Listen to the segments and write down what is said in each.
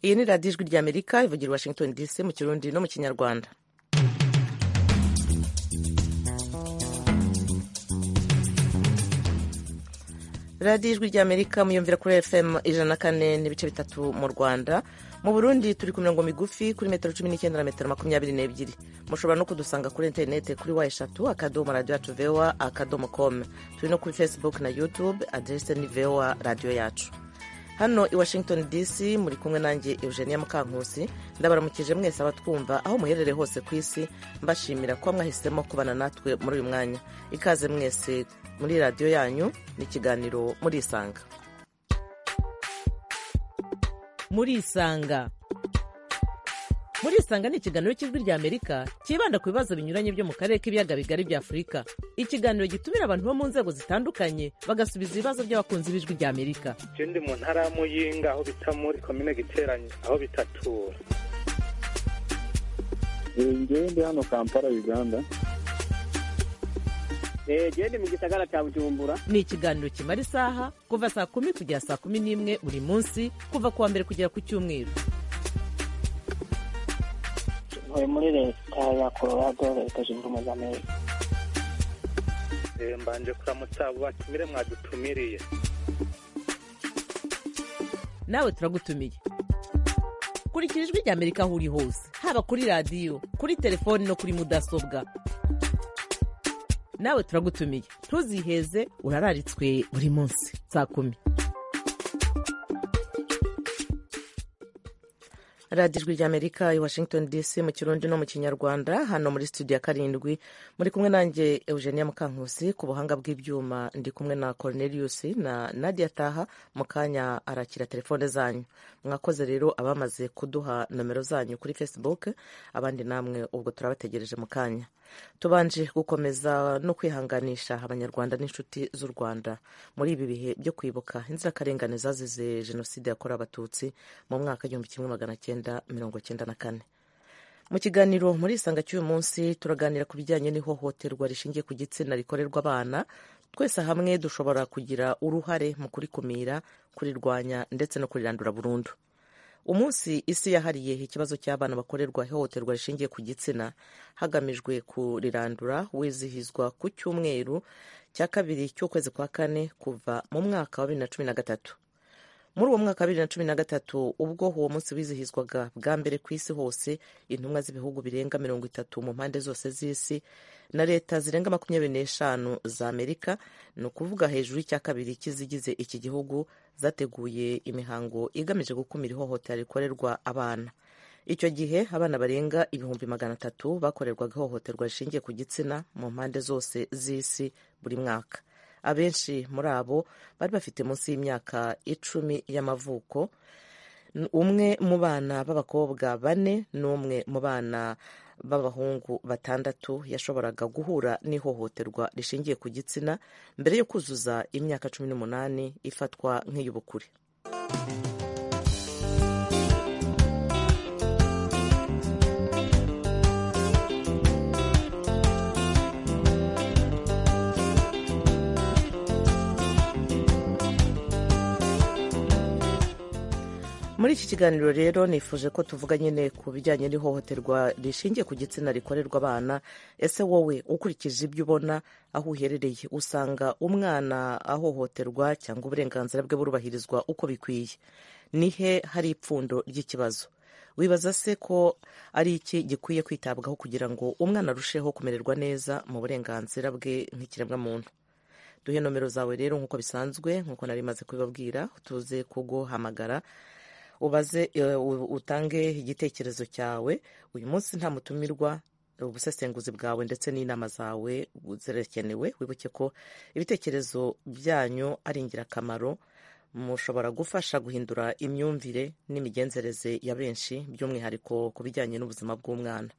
iyi ni radiyo ijwi ry'amerika ivugira i washington dc mu kirundi no mu kinyarwanda radiyo ijwi ry'amerika muyumvira kuri fm ijana na kane n'ibice bitatu mu rwanda mu burundi turi ku mirongo migufi kuri metero cumi n'icyenda na metero makumyabiri n'ebyiri mushobora no kudusanga kuri interineti kuri wa eshatu akadomo radiyo yacu vewa akadomo komu turi no kuri facebook na youtube aderese ni vewa radiyo yacu hano i washington dc muri kumwe nanjye eugenia mukankusi ndabaramukije mwese abatwumva aho muherere hose ku isi mbashimira kuba mwahisemo kubana natwe muri uyu mwanya ikaze mwese muri radiyo yanyu n'ikiganiro murisanga murisanga murisanga ni ikiganiro cy'ijwi rya amerika cyibanda ku bibazo binyuranye byo mu karere k'ibiyaga bigari bya afurika ikiganiro gitumira abantu bo mu nzego zitandukanye bagasubiza ibibazo by'abakunzi b'ijwi rya amerika je ndi mu ntara ya muyinga aho bita muri komine giteranye aho bitatura ngewe ndi hano kampala uganda genda mu gisagara cya bujumbura ni ikiganiro kimara isaha kuva saa kumi kugera saa kumi n'imwe buri munsi kuva ku wa mbere kugera ku cyumweru ntuye muri leta ya colorado leta zunze ubumwe za amerika mbanje kuramutsa abo batumire mwadutumiriye nawe turagutumiye kurikira ijwi rya amerika aho uri hose haba kuri radiyo kuri telefoni no kuri mudasobwa nawe turagutumiye ntuziheze urararitswe buri munsi saa kumi radiyo ijwi ry'amerika i washington dc mu kirundi no mu kinyarwanda hano muri studio ya karindwi muri kumwe nanjye eugenia mukankusi ku buhanga bw'ibyuma ndi kumwe na cornelius na nadia taha mu kanya arakira telefone zanyu mwakoze rero abamaze kuduha nomero zanyu kuri facebook abandi namwe ubwo turabategereje mu kanya tubanje gukomeza no kwihanganisha abanyarwanda n'inshuti z'u rwanda muri ibi bihe byo kwibuka inzirakarengane zazize jenoside yakorewe abatutsi mu mwaka w'igihumbi kimwe magana cyenda mirongo cyenda na kane mu kiganiro muri isanga cy'uyu munsi turaganira ku bijyanye n'ihohoterwa rishingiye ku gitsina rikorerwa abana twese hamwe dushobora kugira uruhare mu kurikumira kurirwanya ndetse no kurirandura burundu umunsi isi yahariye ikibazo cy'abana bakorerwa ihohoterwa rishingiye ku gitsina hagamijwe kurirandura wizihizwa ku cyumweru cya kabiri cy'ukwezi kwa kane kuva mu mwaka wa bibiri na cumi na gatatu muri uwo mwaka wa bibiri na cumi na gatatu ubwo uwo munsi wizihizwaga bwa mbere ku isi hose intumwa z'ibihugu birenga mirongo itatu mu mpande zose z'isi na leta zirenga makumyabiri n'eshanu za amerika ni ukuvuga hejuru y'icya kabiri cy'izigize iki gihugu zateguye imihango igamije gukumira ihohotera rikorerwa abana icyo gihe abana barenga ibihumbi magana atatu bakorerwaga ihohoterwa rishingiye ku gitsina mu mpande zose z'isi buri mwaka abenshi muri abo bari bafite munsi y'imyaka icumi y'amavuko umwe mu bana b'abakobwa bane n'umwe mu bana b'abahungu batandatu yashoboraga guhura n'ihohoterwa rishingiye ku gitsina mbere yo kuzuza imyaka cumi n'umunani ifatwa nk'iy'ubukure muri iki kiganiro rero nifuje ko tuvuga nyine ku bijyanye n'ihohoterwa rishingiye ku gitsina rikorerwa abana ese wowe ukurikije ibyo ubona aho uherereye usanga umwana ahohoterwa cyangwa uburenganzira bwe burubahirizwa uko bikwiye ni he hari ipfundo ry'ikibazo wibaza se ko ari iki gikwiye kwitabwaho kugira ngo umwana arusheho kumererwa neza mu burenganzira bwe nk'ikiremwamuntu duhe nomero zawe rero nk'uko bisanzwe nk'uko nari maze kubibabwira tuze kuguhamagara ubaze utange igitekerezo cyawe uyu munsi nta mutumirwa ubusesenguzi bwawe ndetse n'inama zawe zirakenewe wibuke ko ibitekerezo byanyu ari ingirakamaro mushobora gufasha guhindura imyumvire n'imigenzereze ya benshi by'umwihariko ku bijyanye n'ubuzima bw'umwana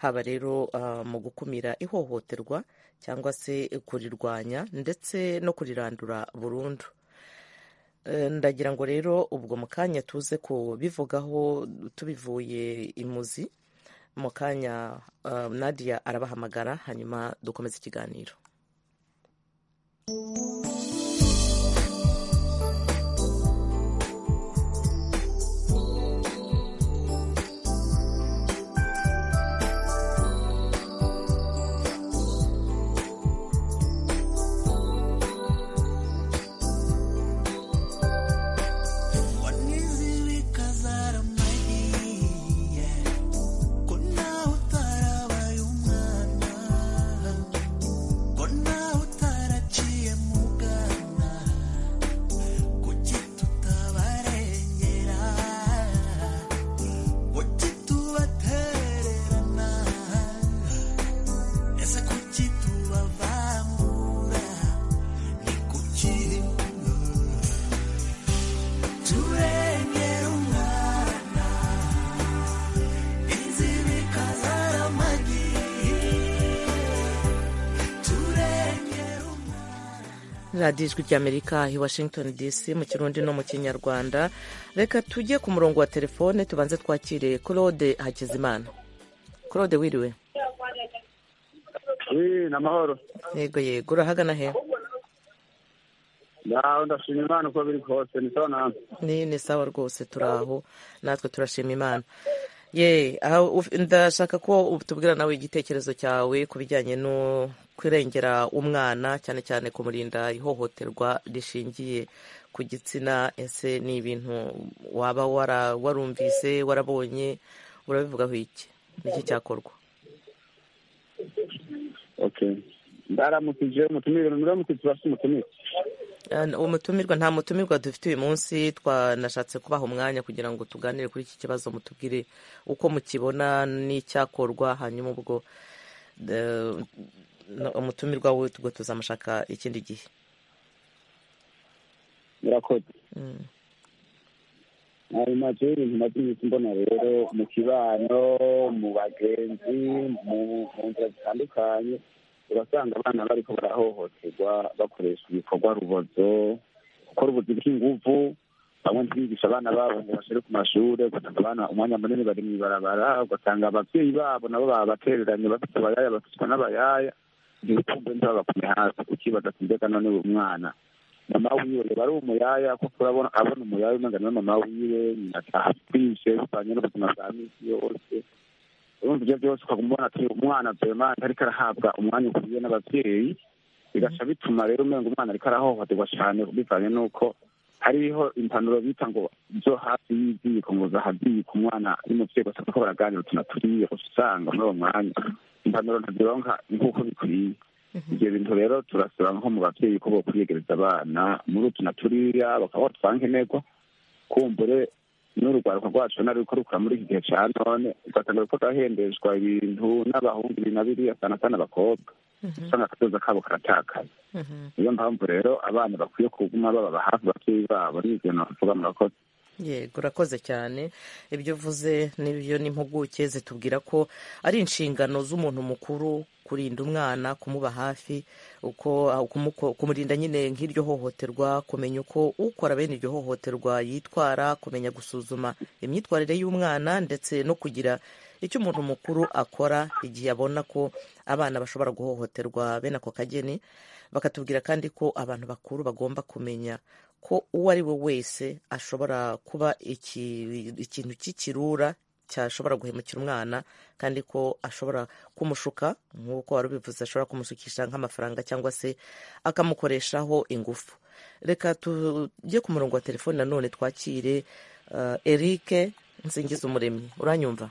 haba rero mu gukumira ihohoterwa cyangwa se kurirwanya ndetse no kurirandura burundu ndagira ngo rero ubwo mu kanya tuze kubivugaho tubivuye imuzi mu kanya nadia arabahamagara hanyuma dukomeze ikiganiro radiyo ijwi ry'amerika i washington dc mu kirundi no mu kinyarwanda reka tujye ku murongo wa telefone tubanze twakire claude hakizimana claude wiriwe wi ni amahoro yego yego urahagana he ndaho ndashima imana uko biri kose ni sawa namwe ni ni sawa rwose turi aho natwe turashima imana ye aha, uf- ndashaka ko tubwira nawe igitekerezo cyawe ku bijyanye no kurengera umwana cyane cyane kumurinda ihohoterwa rishingiye ku gitsina ese ni ibintu waba wara- warumvise warabonye urabivugaho iki niki cyakorwa okay ndaramukije umutumire muramukije basi umutumire An- umutumirwa nta mutumirwa dufite uyu munsi twanashatse kubaha umwanya kugira ngo tuganire kuri iki kibazo mutubwire uko mukibona n'icyakorwa hanyuma ubwo eh, no- umutumirwa we ubwo tuzamushaka ikindi gihe murakoze Mm. ari mazu y'ibintu maze iminsi mbona rero mu kibano mu bagenzi mu mu nzira zitandukanye urasanga abana bariko barahohoterwa bakoresha ibikorwa rubozo gukora ubuzi bw'inguvu bamwe ntibigisha abana babo ngo bashere ku mashure ugasanga abana umwanya munini bari mw'ibarabara ugasanga abavyeyi babo nabo babatereranye bafite abayaya bafitwa n'abayaya igihe utumve ntibabakume hasi ukibaza ati mbega none uyu mwana mama wiwe reba ari umuyaya kuko urabona abona umuyaya umengana na mama wiwe ataha atwishe bivanye n'ubuzima bwa minsi yose urumva ibyo byose ukaguma ubona ati umwana vraiment ntariko arahabwa umwanya ukwiye n'abavyeyi bigaca bituma rero umenga umwana ariko arahohoterwa cane bivanye n'uko hariho impanuro bita ngo zo hafi y'iziko ngo zahazika umwana n'umuvyeyi gusa kuko baraganira utuntu turiye usanga muri uwo mwanya impanuro ntazironka nk'uko bikwiye ibyo bintu rero turasaba nko mu babyeyi ko bokwiyegereza abana muri utu na turiya bakaba batwanga intego kumbure n'urugwaruka rwacu na ruriko rukura muri iki gihe ca none ugasanga ruriko rurahembeshwa ibintu n'abahungu ibi na biriya sana sana abakobwa usanga akatoza kabo karatakaye niyo mpamvu rero abana bakwiye kuguma baba hafi abavyeyi babo n'ivyo navuga murakoze yego urakoze cyane ibyo uvuze n'ibyo n'impuguke zitubwira ko ari inshingano z'umuntu mukuru kurinda umwana kumuba hafi uko kumuko- kumurinda nyine nk'iryo hohoterwa kumenya uko ukora bene iryo hohoterwa yitwara kumenya gusuzuma imyitwarire y'umwana ndetse no kugira icyo umuntu mukuru akora igihe abona ko abana bashobora guhohoterwa bene ako kageni bakatubwira kandi ko abantu bakuru bagomba kumenya ko uwo ari we wese ashobora kuba iki- ikintu cy'ikirura cyashobora guhemukira umwana kandi ko ashobora kumushuka nk'uko wari ubivuze ashobora kumusukisha nk'amafaranga cyangwa se akamukoreshaho ingufu reka tujye ku murongo wa telefoni nanone twakire uh, eric nsingiza umuremyi uranyumva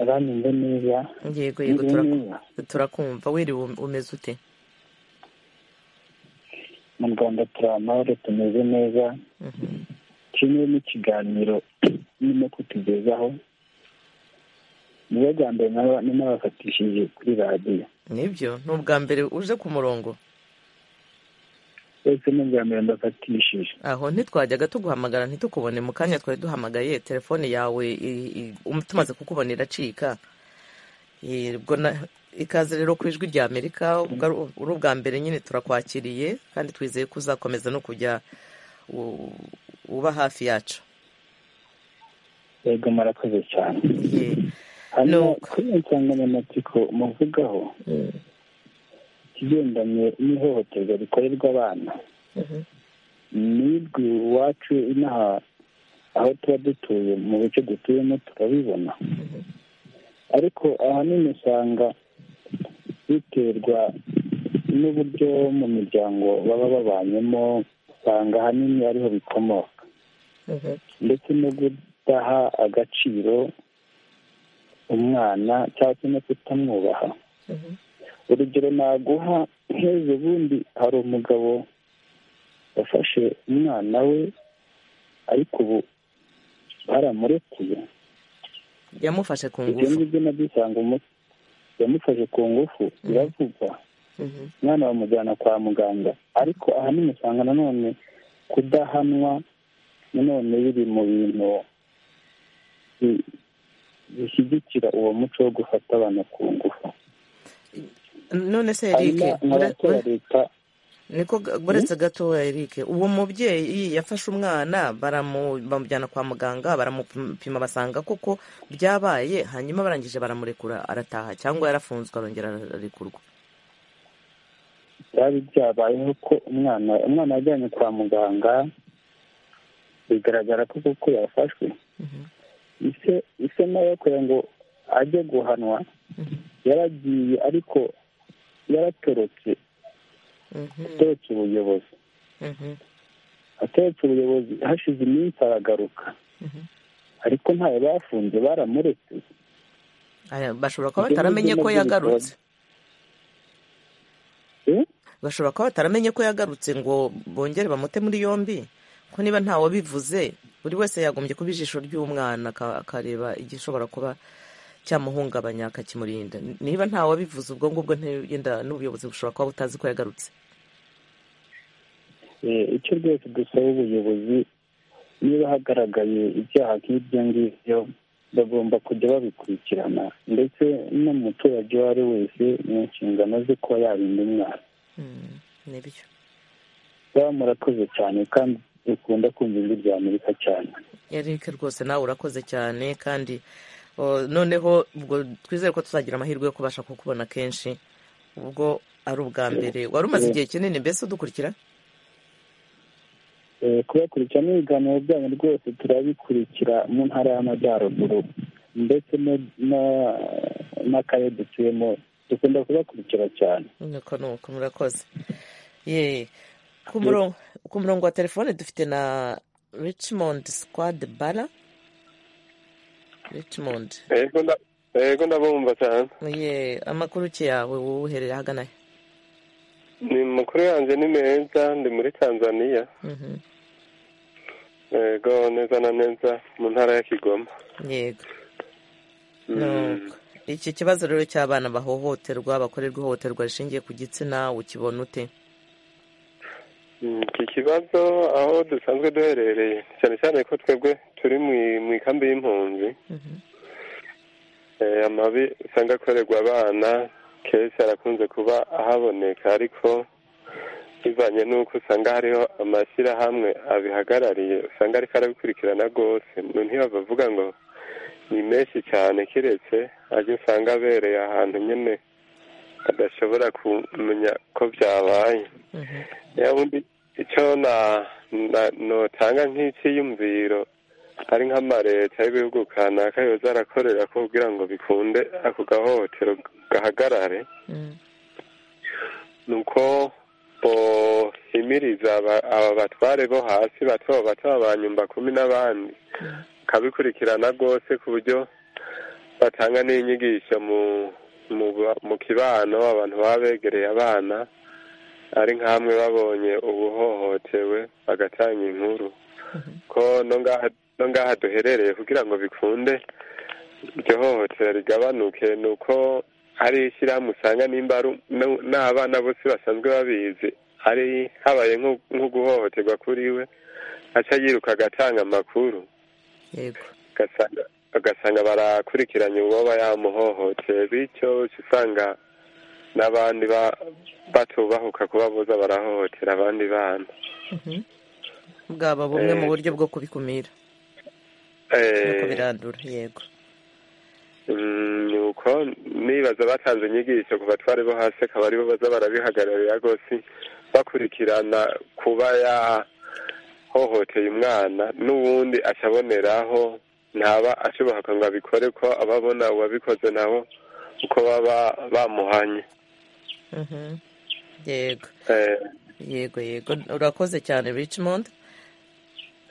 abanyumve neza yego yego Niriwe turaku- neza. turakumva wiriwe umeze ute mu rwanda turi amahoro tumeze neza kimwe n'ikiganiro birimo kutugezaho niyo bwa mbere naba- nanabafatishije kuri radiyo nibyo ni ubwa mbere uje ku murongo ese n'ubwa mbere mbafatishije aho ntitwajyaga tuguhamagara ntitukubone mu kanya twari duhamagaye telefone yawe i- i- um- tumaze kukubona iracika Eh, ubwo na- ikaze rero ku ijwi rya amerika ubwo ari- uri ubwa mbere nyine turakwakiriye kandi twizeye ko uzakomeza no kujya u- uba hafi yacu yego murakoze cyane Ye. hano Nuko. kuri iyo nsanganyamatsiko muvugaho ikigendanye n'ihohoterwa rikorerwa abana nibwe iwacu inaha aho tuba dutuye mu bice dutuyemo turabibona ariko ahanini usanga biterwa n'uburyo mu miryango baba babanyemo usanga ahanini ariho bikomoka ndetse no kudaha agaciro umwana cyangwa se no kutamwubaha urugero naguha nk'ejo bundi hari umugabo wafashe umwana we ariko ubu baramurekuye yamufashe ku ibyo ngufu ngibyo nabyo usanga umu- yamufashe ku ngufu biravugwa Mhm. umwana bamujyana kwa muganga ariko ahanini usanga nanone kudahanwa nanone biri mu bintu bi- bishyigikira uwo muco wo gufata abantu ku ngufu none se hanyuma erike nk'abatora leta niko ga- uretse gatoya erike uwo mubyeyi yafashe umwana baramu- bamujyana kwa muganga baramupima basanga koko byabaye hanyuma barangije baramurekura arataha cyangwa yarafunzwe arongera ararekurwa byari byabayeho ko umwana umwana yajyanye kwa muganga bigaragara ko koko yafashwe ise ise nawe kugira ngo ajye guhanwa yaragiye ariko yaratorotse Mhm, atorotse ubuyobozi mhm, atorotse ubuyobozi hashize iminsi aragaruka mhm. ariko ntayo bafunze baramuretse Aya, bashobora kuba Ibyo ni bataramenye byo ko nabyo yagarutse Eh? bashobora kuba bataramenye ko yagarutse ngo bongere bamute muri yombi ko niba nta wabivuze buri wese yagombye kuba ijisho ry'umwana aka- akareba igishobora kuba cyamuhungabanya akakimurinda niba nta wabivuze ubwo ngubwo ntiyenda n'ubuyobozi bushobora kuba butazi ko yagarutse Eh, icyo rwose dusaba ubuyobozi niba hagaragaye ibyaha nk'ibyo ngibyo bagomba kujya babikurikirana ndetse n'umuturage uwo ari wese mu nshingano ze kuba yarinda umwana Mm, nibyo baba murakoze cyane kandi dukunda kumva ijwi rya amerika cyane erike rwose nawe urakoze cyane kandi o, noneho ubwo twizere ko tuzagira amahirwe yo kubasha kukubona kenshi ubwo ari ubwa mbere wari umaze igihe kinini mbese udukurikira Eh, kubakurikirana ibiganiro byanyu rwose turabikurikira mu ntara y'amajyaruguru ndetse no- no- n'akarere dutuyemo dukunda kubakurikira cyane nuko nuko murakoze ye ku murongo ku murongo wa telefone dufite na richmond squad bara richmond yego nda- yego ndabumva cyane ye amakuru ki yawe wowe ahagana he ni makuru yanjye ni meza ndi muri tanzania Mhm. yego neza na neza mu ntara ya kigoma yego Mm. Nuko. iki kibazo rero cy'abana bahohoterwa bakorerwa ihohoterwa rishingiye ku gitsina ukibona ute Mm, iki kibazo aho dusanzwe duherereye cyane cyane ko twebwe turi mu- mu ikambi y'impunzi Mhm. Eh, amabi usanga akorerwa abana kenshi arakunze kuba ahaboneka ariko bivanye n'uko usanga hariho amashyirahamwe abihagarariye usanga ariko arabikurikirana rwose mu ntibabavuga ngo ni menshi cyane kiretse ajya usanga abereye ahantu nyine adashobora kumenya ko byabaye Mhm. ya bundi icyo na na- notanga nk'icyiyumviro ari nk'amareta y'ibihugu kanaka yoza arakorera ko kugira ngo bikunde ako gahohotero gahagarare Mm. ni uko bohimiriza aba- aba batware bo hasi bato bato ba nyumba kumi n'abandi kabikurikirana rwose ku buryo batanga n'inyigisho mu mu ba- mu kibano abantu baba begereye abana ari nk'amwe babonye ubuhohotewe bagatanga inkuru ko no ngaha no ngaha duherereye kugira ngo bikunde iryo hohotera rigabanuke ni uko hari ishyirahamwe usanga nimba ari um- no- n'abana bose basanzwe babizi hari habaye nko nko guhohoterwa kuri we aca yiruka agatanga amakuru yego ugasanga ugasanga barakurikiranye uwoba yamuhohoteye bityo uca usanga n'abandi ba- batubahuka kuba boza barahohotera abandi bana Mhm. bwaba bumwe mu Eh. buryo bwo kubikumira no Eh, kubirandura yego mm, ni uko nibaza batanze inyigisho ku batware bo hasi akaba aribo baza barabihagararira rwose bakurikirana kuba yahohoteye umwana n'uwundi acaboneraho ntaba ashobora ngo abikore ko ababona uwabikoze nabo uko baba bamuhanye Mhm. yego Eh, yego yego urakoze cyane richmond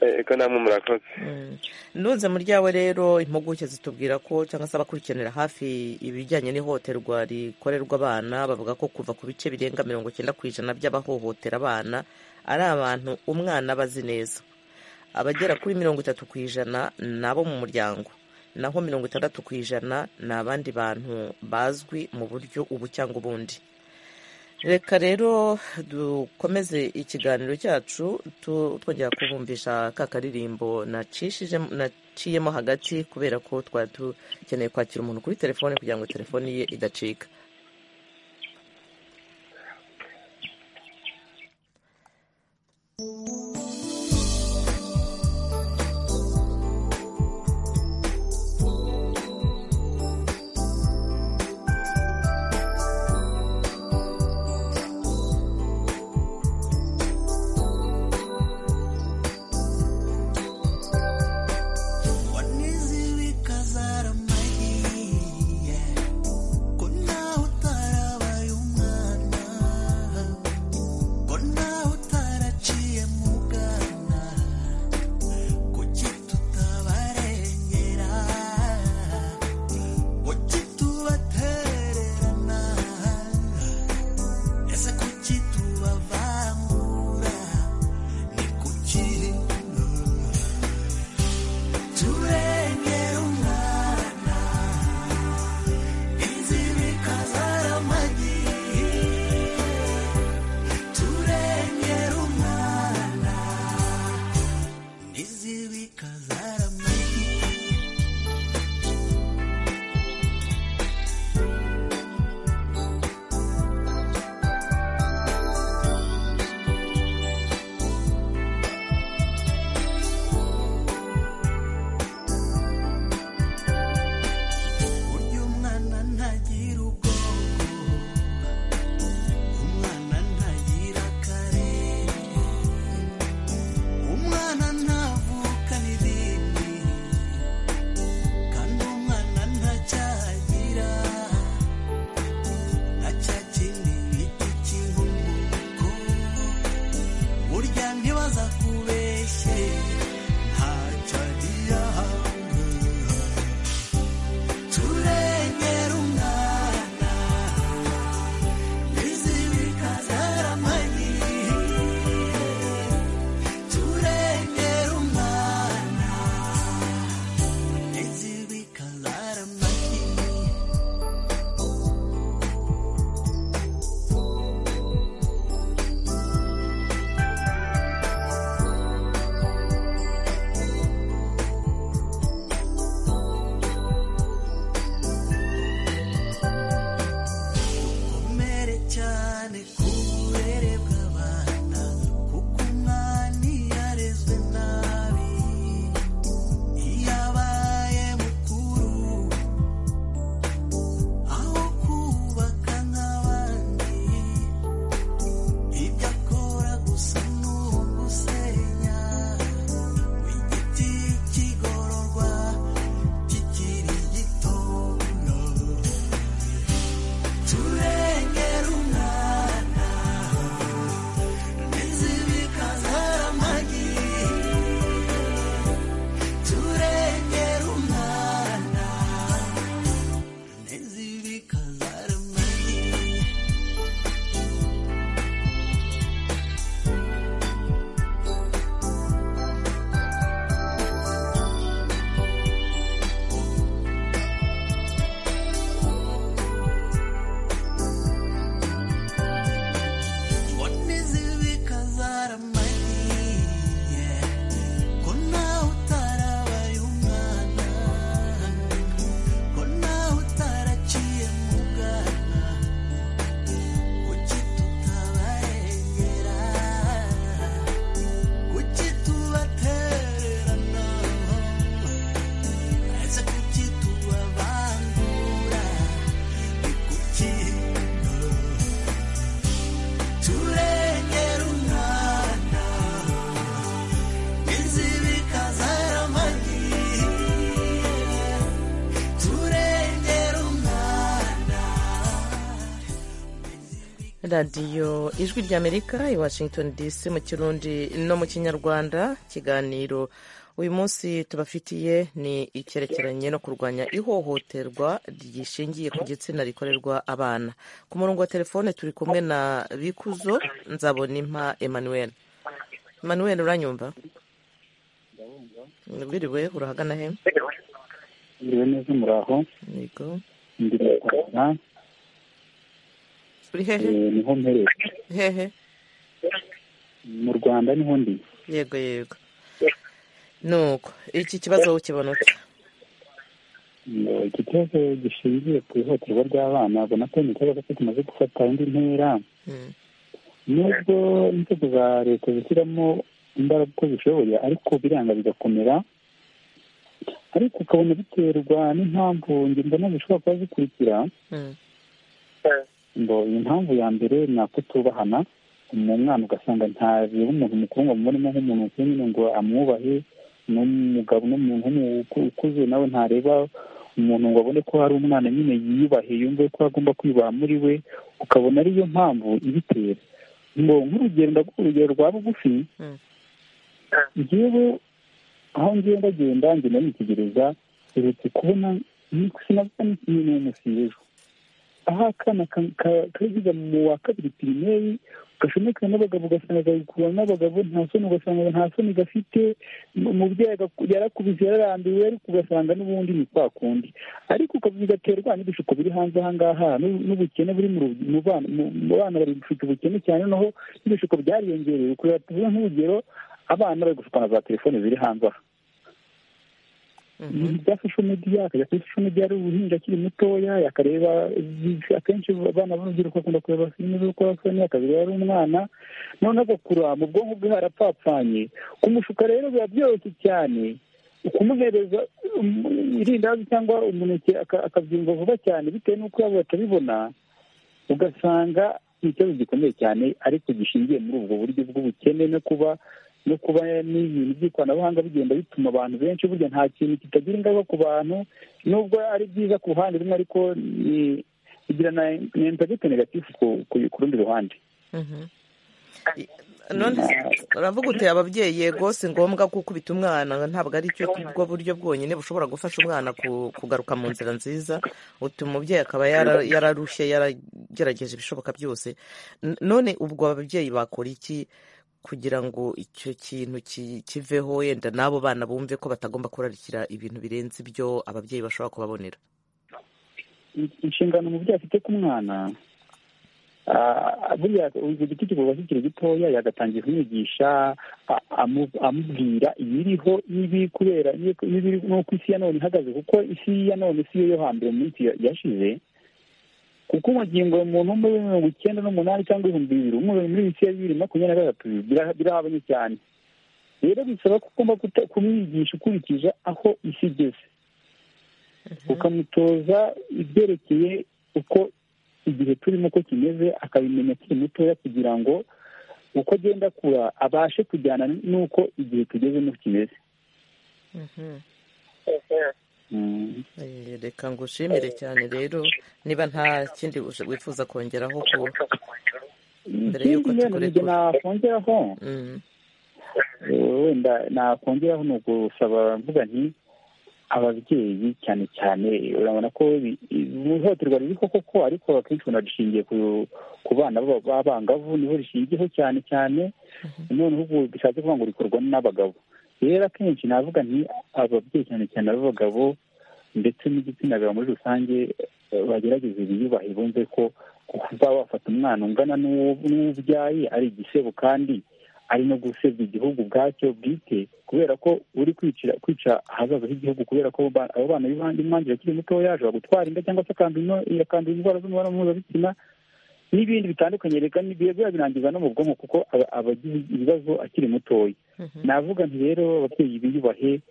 ego namwe murakoze Mm. nunze mu ryawe rero impuguke zitubwira ko cyangwa se abakurikiranira hafi ibijyanye n'ihohoterwa rikorerwa abana bavuga ko kuva ku bice birenga mirongo icyenda ku ijana by'abahohotera abana ari abantu umwana aba azi neza abagera kuri mirongo itatu ku ijana ni abo mu muryango naho mirongo itandatu ku ijana ni abandi bantu bazwi mu buryo ubu cyangwa ubundi reka rero dukomeze ikiganiro cyacu tu- twongera kubumvisha ka karirimbo nacishije naciyemo hagati kubera ko twari dukeneye kwakira umuntu kuri telefone kugira ngo telefone ye idacika radiyo ijwi ry'amerika i washington dc mu kirundi no mu kinyarwanda ikiganiro uyu munsi tubafitiye ni icyerekeranye no kurwanya ihohoterwa rishingiye ku gitsina rikorerwa abana ku murongo wa telefone turi kumwe na bikuzo nzabonimpa emmanuel emmanuel uranyumva wiriwe urahagana he mbere neza muraho yego ndi mu rwanda uri eh, hehe niho mpereye hehe mu rwanda niho ndi yego yego nuko iki kibazo ukibona ute Eh, iki kibazo gishingiye ku ihohoterwa ry'abana ubona ko ni ikibazo cyo kimaze gufata indi ntera Mm, nubwo inzego za leta zishyiramo imbaraga uko zishoboye ariko biranga bigakomera ariko ukabona biterwa n'impamvu njye mbona zishobora kuba zikurikira mm, ngo iyi mpamvu ya mbere ni akutubahana umu mwana ugasanga ntareba umuntu mukuru ngo amubonemo nk'umuntu mukuru nyine ngo amwubahe n'umugabo n'umuntu w'umu- ukuze nawe ntareba umuntu ngo abone ko hari umwana nyine yiyubahe yumve ko agomba kwiyubaha muri we ukabona ariyo mpamvu ibitera ngo nk'urugero ndaguha urugero rwa bugufi Mm. njyewe aho ngiye ndagenda ngenda nitegereza uretse kubona sinabona ni umusiyejo aho akana ka- ka- kagize mu wa kabiri pirimeri gashomeka n'abagabo ugasanga gakura n'abagabo nta soni ugasanga nta soni gafite umubyeyi agaku- yarakubise yararambiwe ariko ugasanga n'ubundi ni kwa kundi ariko ukavuga ugaterwa n'ibishuko biri hanze aha ngaha n'u- n'ubukene buri mu ru- mu bana mu- mu bana bari gushuka ubukene cyane noneho n'ibishuko byariyongereye kureba tuvuga nk'urugero abana bari gushukwa na za telefone ziri hanze aha mhm, ibintu bya social media akajya kuri social media ari uruhinja akiri mutoya akareba akenshi abana b'urubyiruko bakunda kureba filime z'urukozasoni akabireba ari umwana noneho agakura mu bwonko bwe harapfapfanye kumushuka rero biba byoroshye cyane kumuhereza um, irindazi cyangwa umuneke aka- akabyumva vuba cyane bitewe n'uko yabo batabibona ugasanga ni ikibazo gikomeye cyane ariko gishingiye muri ubwo buryo bw'ubukene no kuba no kuba n'ibintu by'ikoranabuhanga bigenda bituma abantu benshi burya nta kintu kitagira ingaruka ku bantu nubwo ari byiza ku ruhande rumwe ariko ni bigira na impagite negatifu ku- ku- ku rundi ruhande mhm. I- none uravuga uti ababyeyi yego si ngombwa gukubita umwana ntabwo ari cyo bwo buryo bwonyine bushobora gufasha umwana ku- kugaruka mu nzira nziza uti umubyeyi akaba yara- yararushye yaragerageje ibishoboka byose N- none ubwo ababyeyi bakora iki kugira ngo icyo kintu ki- kiveho yenda n'abo bana bumve ko batagomba kurarikira ibintu birenze ibyo ababyeyi bashobora kubabonera In- inshingano umubyeyi afite ku mwana ah, buriya icyo giti kigomba kikiri gitoya yagatangiye kumwigisha a- amu- amubwira ibiriho n'ibi kubera n'ibiri- n'ibiri n'uko isi ya none ihagaze kuko isi ya none si yo yo hambere mu minsi ya- yashize kuko umagingo umuntu wo muri mirongo icyenda n'umunani cyangwa ibihumbi bibiri umubiri muri bisi ya bibiri makumyabiri na gatatu bira- birahabanye cyane rero bisaba ko ugomba kuta- kumwigisha ukurikije aho isi igeze ukamutoza ibyerekeye uko igihe turimo ko kimeze akabimenya akiri mutoya kugira ngo uko agenda akura abashe kujyana n'uko igihe tugezemo kimeze Mhm. Mm. Eh, reka ngushimire cyane rero niba nta kindi ush- wifuza kongeraho ku Mbere y'uko ikindi rero tukurekura. njye nakongeraho Mm, wenda nakongeraho ni ugusaba mvuga nti ababyeyi cyane cyane urabona ko bi- i- ihohoterwa ririho koko ariko akenshi ubona rishingiye ku- ku bana b'aba- b'abangavu niho rishingiyeho cyane cyane noneho ubu bishatse kuvuga ngo rikorwa n'abagabo rero akenshi navuga nti ababyeyi cyane cyane ab'abagabo ndetse n'igitsina gabo muri rusange eh, bagerageze biyubahe bumve ko kuba wafata umwana ungana n'uwo n'uwo ubyaye ari igisebo kandi ari no gusebya igihugu ubwacyo bwite kubera ko uri kwicira kwica ahazaza h'igihugu kubera ko ba- abo bana b'imanjira akiri mutoya ashobora gutwara inda cyangwa se akandura ino- yakandura indwara z'umubonano mpuzabitsina n'ibindi bitandukanye reka ni biba birangiza no mu bwonko kuko aba- aba agize ibibazo akiri mutoya mhm. navuga nti rero ababyeyi biyubahe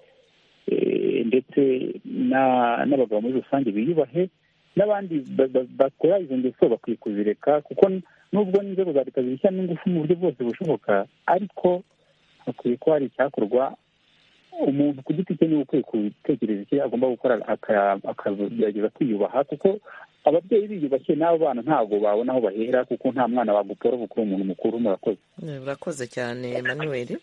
eh, ndetse na- n'abagabo muri rusange biyubahe n'abandi ba- ba- bakora izo ngeso bakwiye kuzireka kuko n- nubwo n'inzego za leta zibishyiramo ingufu mu buryo bwose bushoboka ariko hakwiye ko hari icyakorwa umuntu ku giti cye niwe ukwiye gutekereza icyo agomba gukora akagerageza kwiyubaha kuko ababyeyi biyubashye n'abo bana ntabwo babona aho bahera kuko nta mwana wagupfora gukora umuntu mukuru murakoze urakoze cyane emmanuel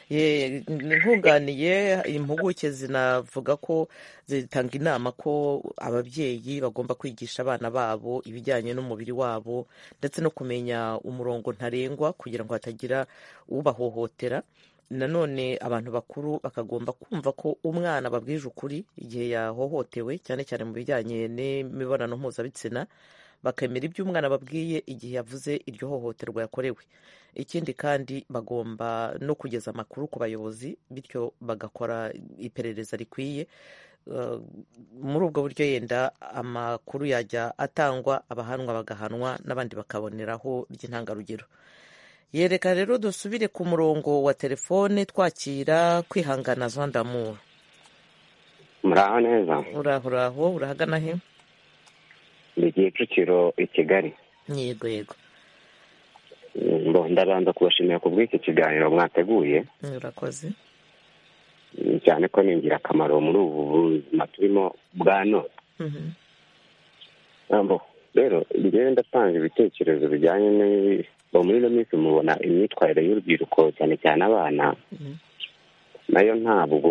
Ye, nkunganiye impuguke zinavuga ko zitanga inama ko ababyeyi bagomba kwigisha abana babo ibijyanye n'umubiri wabo ndetse no kumenya umurongo ntarengwa kugira ngo hatagira ubahohotera nanone abantu bakuru bakagomba kumva ko umwana babwije ukuri igihe yahohotewe cyane cyane mu bijyanye n'imibonano mpuzabitsina bakemera ibyo umwana babwiye igihe yavuze iryo hohoterwa yakorewe ikindi kandi bagomba no kugeza amakuru ku bayobozi bityo bagakora iperereza rikwiye muri ubwo buryo yenda amakuru yajya atangwa abahanwa bagahanwa n'abandi bakaboneraho by'intangarugero yereka rero dusubire ku murongo wa telefone twakira kwihangana zondamu muraho neza uraho uraho urahagana he ni kicukiro i kigali yego yego ndabanza kubashimira ku bw'iki kiganiro mwateguye urakoze cyane ko ni ingirakamaro muri ubu buzima turimo bwa none rero njyewe ndatanga ibitekerezo bijyanye n'ubu muri ino minsi mubona imyitwarire y'urubyiruko cyane cyane abana nayo ntabwo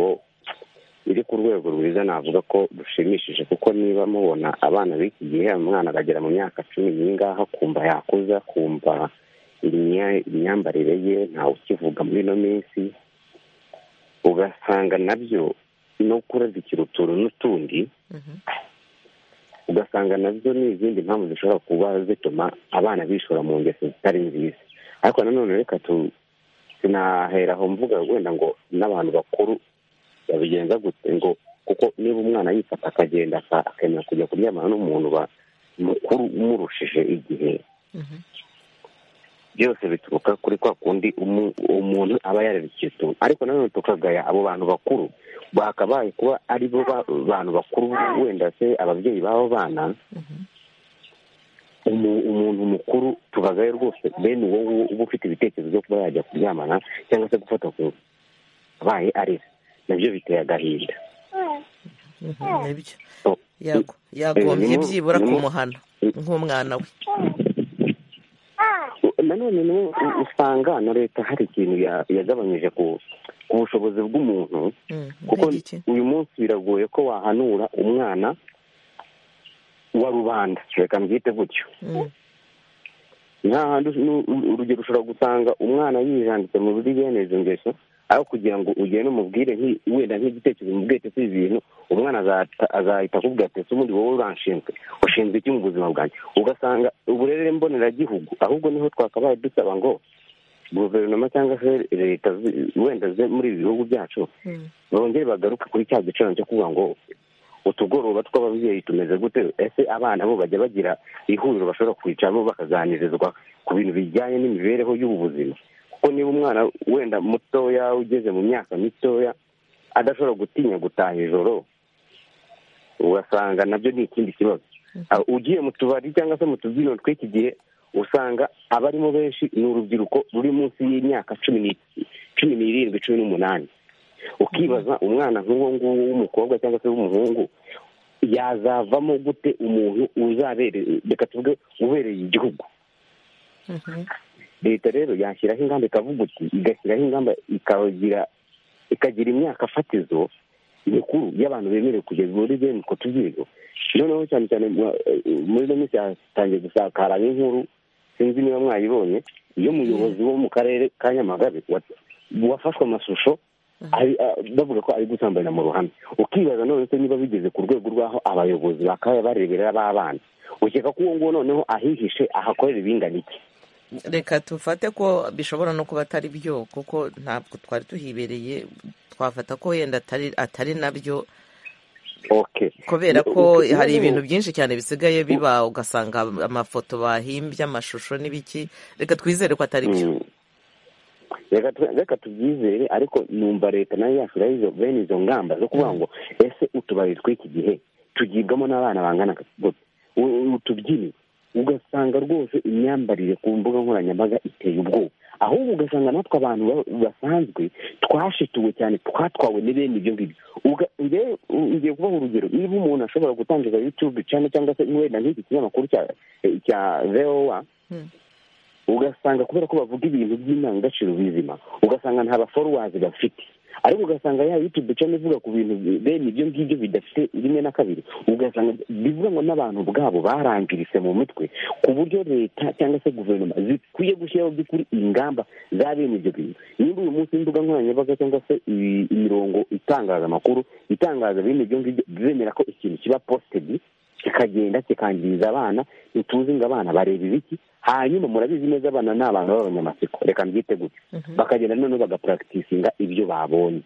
iri ku rwego rwiza navuga ko rushimishije kuko niba mubona abana b'iki gihe umwana agagera mu myaka cumi n'ingahe akumva yakuza akumva imyambarire ye ntawe ukivuga muri ino minsi ugasanga nabyo no kurazikira utuntu n'utundi ugasanga nabyo ni izindi mpamvu zishobora kuba zituma abana bishora mu ngeso zitari nziza ariko nanone reka sinaheraho mvuga wenda ngo n'abantu bakuru babigenza gute ngo kuko niba umwana yifata akagenda akemera kujya kuryamana n'umuntu mukuru umurushije igihe byose bituruka kuri kwa kundi umuntu aba yarerekeye utuntu ariko nanone tukagaya abo bantu bakuru bakabaye kuba ari bo bantu bakuru wenda se ababyeyi b'abo bana umuntu mukuru tubagaye rwose bene wowe uba ufite ibitekerezo byo kuba yajya kuryamana cyangwa se gufata ku abaye arize nabyo biteye agahinda yagombye byibura kumuhana nk'umwana we nanone usanga na leta hari ikintu yagabanyije ku bushobozi bw'umuntu kuko uyu munsi biragoye ko wahanura umwana wa rubanda reka mbyite gutyo nta handi urugero ushobora gusanga umwana yijanditse mu buri bene izo ngeso aho kugira ngo ugende umubwire wenda nk'igitekerezo umubwire si ibintu umwana azahita akubwira ati ese ubundi wowe uranshinzwe ushinzwe iki mu buzima bwanjye ugasanga uburere mboneragihugu ahubwo niho twakabaye dusaba ngo guverinoma cyangwa se leta wenda muri ibi bihugu byacu bongere bagaruke kuri cya giciro cyo kuvuga ngo utugoroba tw'ababyeyi tumeze gute ese abana bo bajya bagira ihuriro bashobora kwicaramo bakaganirizwa ku bintu bijyanye n'imibereho y'ubu buzima kuko niba umwana wenda mutoya ugeze mu myaka mitoya adashobora gutinya gutaha ijoro ugasanga nabyo ni ikindi kibazo ugiye mu tubari cyangwa se mu tubyiniro tw'iki gihe usanga abarimo benshi ni urubyiruko ruri munsi y'imyaka cumi n'irindwi cumi n'umunani ukibaza umwana nk'uwo nguwo w'umukobwa cyangwa se w'umuhungu yazavamo gute umuntu uzabereye reka tuvuge ubereye igihugu leta rero yashyiraho ingamba ikavuga uti igashyiraho ingamba ikagira ikagira imyaka fatizo mikuru y'abantu bemerewe kugeza muri bene utwo tubyino noneho cyane cyane muri ino minsi hatangiye gusakara nk'inkuru sinzi niba mwayibonye iyo umuyobozi wo mu karere ka nyamagabe wafashwe amashusho bavuga ko ari gusambanira mu ruhame ukibaza none se niba bigeze ku rwego rw'aho abayobozi bakaba bareberera b'abana ukeka ko uwo nguwo noneho ahihishe ahakorera ibingana iki reka tufate ko bishobora no kuba atari byo kuko ntabwo twari tuhibereye twafata ko wenda atari nabyo kubera ko hari ibintu byinshi cyane bisigaye biba ugasanga amafoto bahimbye amashusho n'ibiki reka twizere ko atari byo reka tubyizere ariko numva leta nayo yashyiraho bene izo ngamba zo kuvuga ngo ese utubari tw'iki gihe tugibwamo n'abana bangana utubyiniro ugasanga rwose imyambarire ku mbuga nkoranyambaga iteye ubwoba ahubwo ugasanga natwe abantu basanzwe twashituwe cyane twatwawe n'ibindi ibyo ngibyo ngiye kubaha urugero niba umuntu ashobora gutangiza yutube cyane cyangwa se wenda nk'iki kinyamakuru cya vowa ugasanga kubera ko bavuga ibintu by'indangagaciro bizima ugasanga nta baforuwazi bafite ariko ugasanga ya yutube cyane ivuga ku bintu bene ibyo ngibyo bidafite rimwe na kabiri ugasanga bivuga ngo n'abantu ubwabo barangiritse mu mitwe ku buryo leta cyangwa se guverinoma zikwiye gushyiraho by'ukuri ingamba za bene ibyo bintu niba uyu munsi imbuga nkoranyambaga cyangwa se imirongo itangaza amakuru itangaza bene ibyo ngibyo zemera ko ikintu kiba positedi kikagenda kikangiriza abana ntituzi ngo abana bareba ibiki hanyuma murabizi neza abana ni abantu b'abanyamatsiko reka mbyite gutya bakagenda noneho bagapuragitisinga ibyo babonye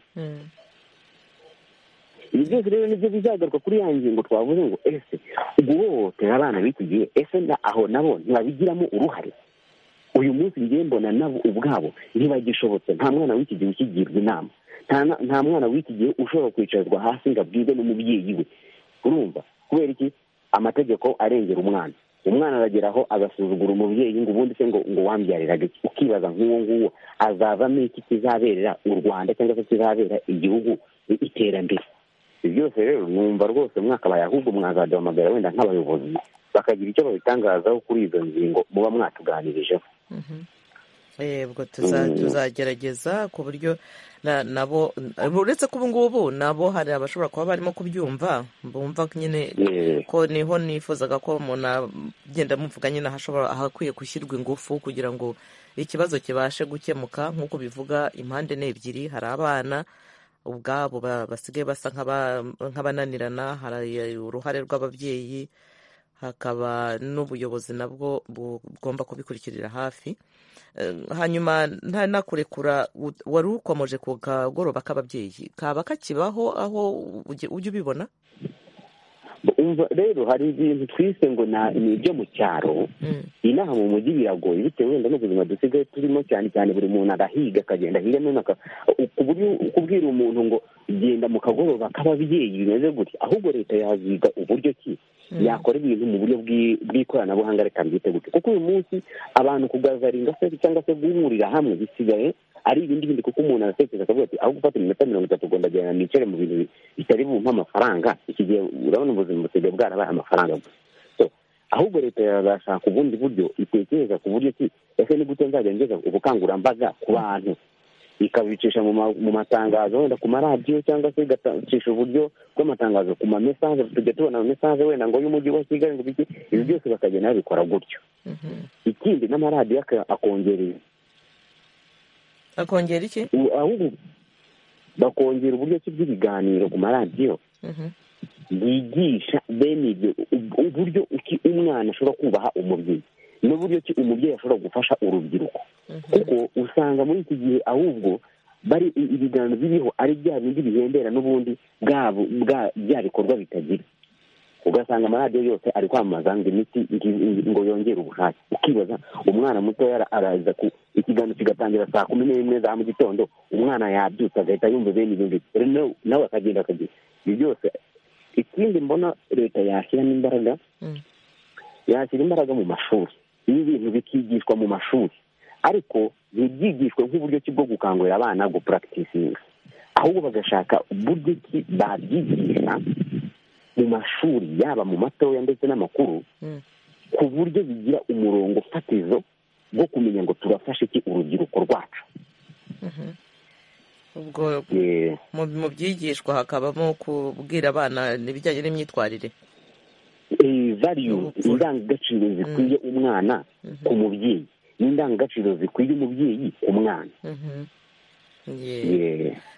ibi byose rero nibyo bizagaruka kuri ya ngingo twavuze ngo ese guhohotera abana b'iki gihe ese aho nabo ntibabigiramo uruhare uyu munsi ngiye mbona nabo ubwabo ntibagishobotse nta mwana w'iki gihe ukigirwa inama nta mwana w'iki gihe ushobora kwicazwa hasi ngo abwirwe n'umubyeyi we urumva kubera iki amategeko arengera umwana umwana aragera aho agasuzugura umubyeyi ngo ubundi se ngo ngo wambyariraga iki ukibaza nk'uwo nguwo azavamo iki kizaberera u rwanda cyangwa se kizabera igihugu iterambere byose rero numva rwose mwakabaye ahubwo mwakaduhamagara wenda nk'abayobozi bakagira icyo babitangazaho kuri izo ngingo muba mwatuganirijeho yego tuzagerageza ku buryo nabo uretse ko ubu ngubu nabo hari abashobora kuba barimo kubyumva bumva nyine ko niho nifuzaga ko umuntu agenda amuvuga nyine ahakwiye gushyirwa ingufu kugira ngo ikibazo kibashe gukemuka nk'uko bivuga impande ni ebyiri hari abana ubwabo basigaye basa nk'abananirana hari uruhare rw'ababyeyi hakaba n'ubuyobozi nabwo bugomba kubikurikirira hafi hanyuma ntanakurekura wari ukomeje ku kagoroba k'ababyeyi kaba kakibaho aho ujya ubibona rero hari ibintu twise ngo ni ibyo mu cyaro inaha mu mujyi biragoye bitewe wenda n'ubuzima dusigaye turimo cyane cyane buri muntu arahiga akagenda hirya no ku buryo kubwira umuntu ngo genda mu kagoroba k'ababyeyi bimeze gutya ahubwo leta yaziga uburyo ki yakora ibintu mu buryo bw'ikoranabuhanga reka mbyite gutya kuko uyu munsi abantu kugazaringa se cyangwa se guhurira hamwe bisigaye ari ibindi bindi kuko umuntu aratekereza akavuga ati aho gufata iminota mirongo itatu ndagenda nicare mu bintu bitari bumpe amafaranga iki gihe urabona ubuzima busigaye bwarabaye amafaranga gusa ahubwo leta yazashaka ubundi buryo itekereza ku buryo ki ese ni gute nzajya ngeza ubukangurambaga ku bantu ikabicisha mu matangazo wenda ku maradiyo cyangwa se igacisha uburyo bw'amatangazo ku mamesaje tujya tubona amesaje wenda ngo y'umujyi wa kigali ngo biki ibi byose bakagenda babikora gutyo ikindi n'amaradiyo akongerera akongera iki ahubwo bakongera uburyo ki bw'ibiganiro ku maradiyo byigisha bene ibyo uburyo uki umwana ashobora kubaha umubyeyi n'uburyo ki umubyeyi ashobora gufasha urubyiruko kuko usanga muri iki gihe ahubwo bari ibiganiro biriho ari bya bindi bihembera n'ubundi bya bikorwa bitagira ugasanga amaradiyo yose ari kwamamaza ngo imiti ngo yongere ubushake ukibaza umwana mutoya araza ku ikiganiro kigatangira saa kumi n'imwe za mu gitondo umwana yabyutse agahita yumva bene ibyo ngibyo nawe akagenda akagenda ibi byose ikindi mbona leta yashyiramo imbaraga yashyira imbaraga mu mashuri ibi bintu bikigishwa mu mashuri ariko ntibyigishwe nk'uburyo ki bwo gukangurira abana gupuragitisinga ahubwo bagashaka uburyo ki babyigisha mu mashuri yaba mu matoya ndetse n'amakuru ku buryo bigira umurongo fatizo bwo kumenya ngo turafashe iki urubyiruko rwacu ubwo mu byigishwa hakabamo kubwira abana ibijyanye n'imyitwarire variyu indangagaciro zikwiye umwana ku mubyeyi n'indangagaciro zikwiye umubyeyi ku mwana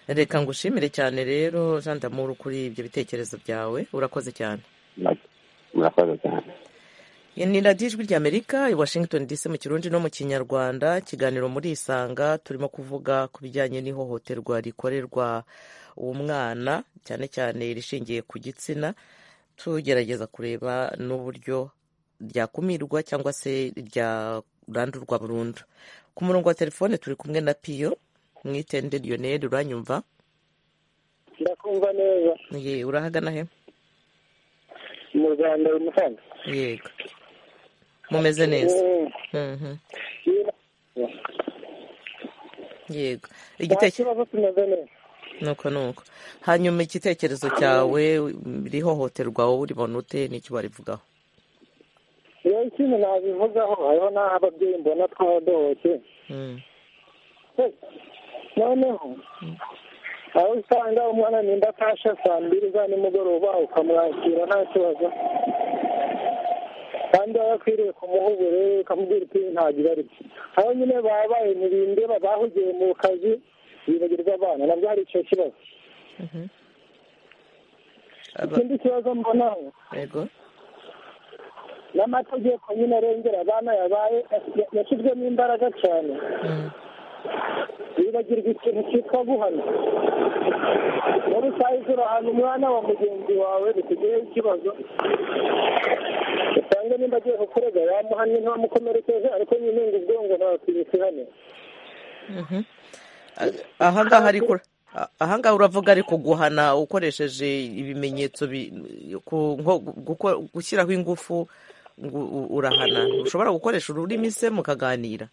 reka ngushimire cyane rero jean damuru kuri ibyo bitekerezo byawe urakoze cyane murakoze cyane ni radiyo ijwi ry'amerika i washington dc mu kirundi no mu kinyarwanda ikiganiro muri isanga turimo kuvuga ku bijyanye n'ihohoterwa rikorerwa umwana cyane cyane rishingiye ku gitsina tugerageza kureba n'uburyo ryakumirwa cyangwa se ryarandurwa burundu ku murongo wa telefone turi kumwe na piyo mwitende lionel uranyumva ndakumva neza urahagana he mu rwanda i musanze yego mumeze neza yego igitekerezo kimeze neza nuko nuko hanyuma igitekerezo cyawe rihohoterwa wowe uribona ute n'icyo barivugaho rero ikintu nabivugaho hariho n'aho ababyeyi mbona twadohoke noneho aho usanga umwana nimba atashe saa mbiri za nimugoroba ukamwakira nta kibazo kandi aba akwiriye kumuha uburere ukamubwira uti ntagira riti aho nyine babaye ntibindeba bahugiye mu kazi bibagirwa abana nabyo hari icyo kibazo ikindi kibazo mbonaho n'amategeko nyine arengera abana yabaye yashyizwemo imbaraga cyane bibagirwa ikintu cyitwa guhana muri sayizi urahana umwana wa mugenzi wawe bikugeyeho ikibazo usanga nimba agiye kukurega yamuhannye ntibamukomerekeje ariko nyine ngo ubwongo ntabakwiye hano ahangaha uravuga ariko guhana ukoresheje ibimenyetso gushyiraho ingufu urahana ushobora gukoresha ururimi se mukaganira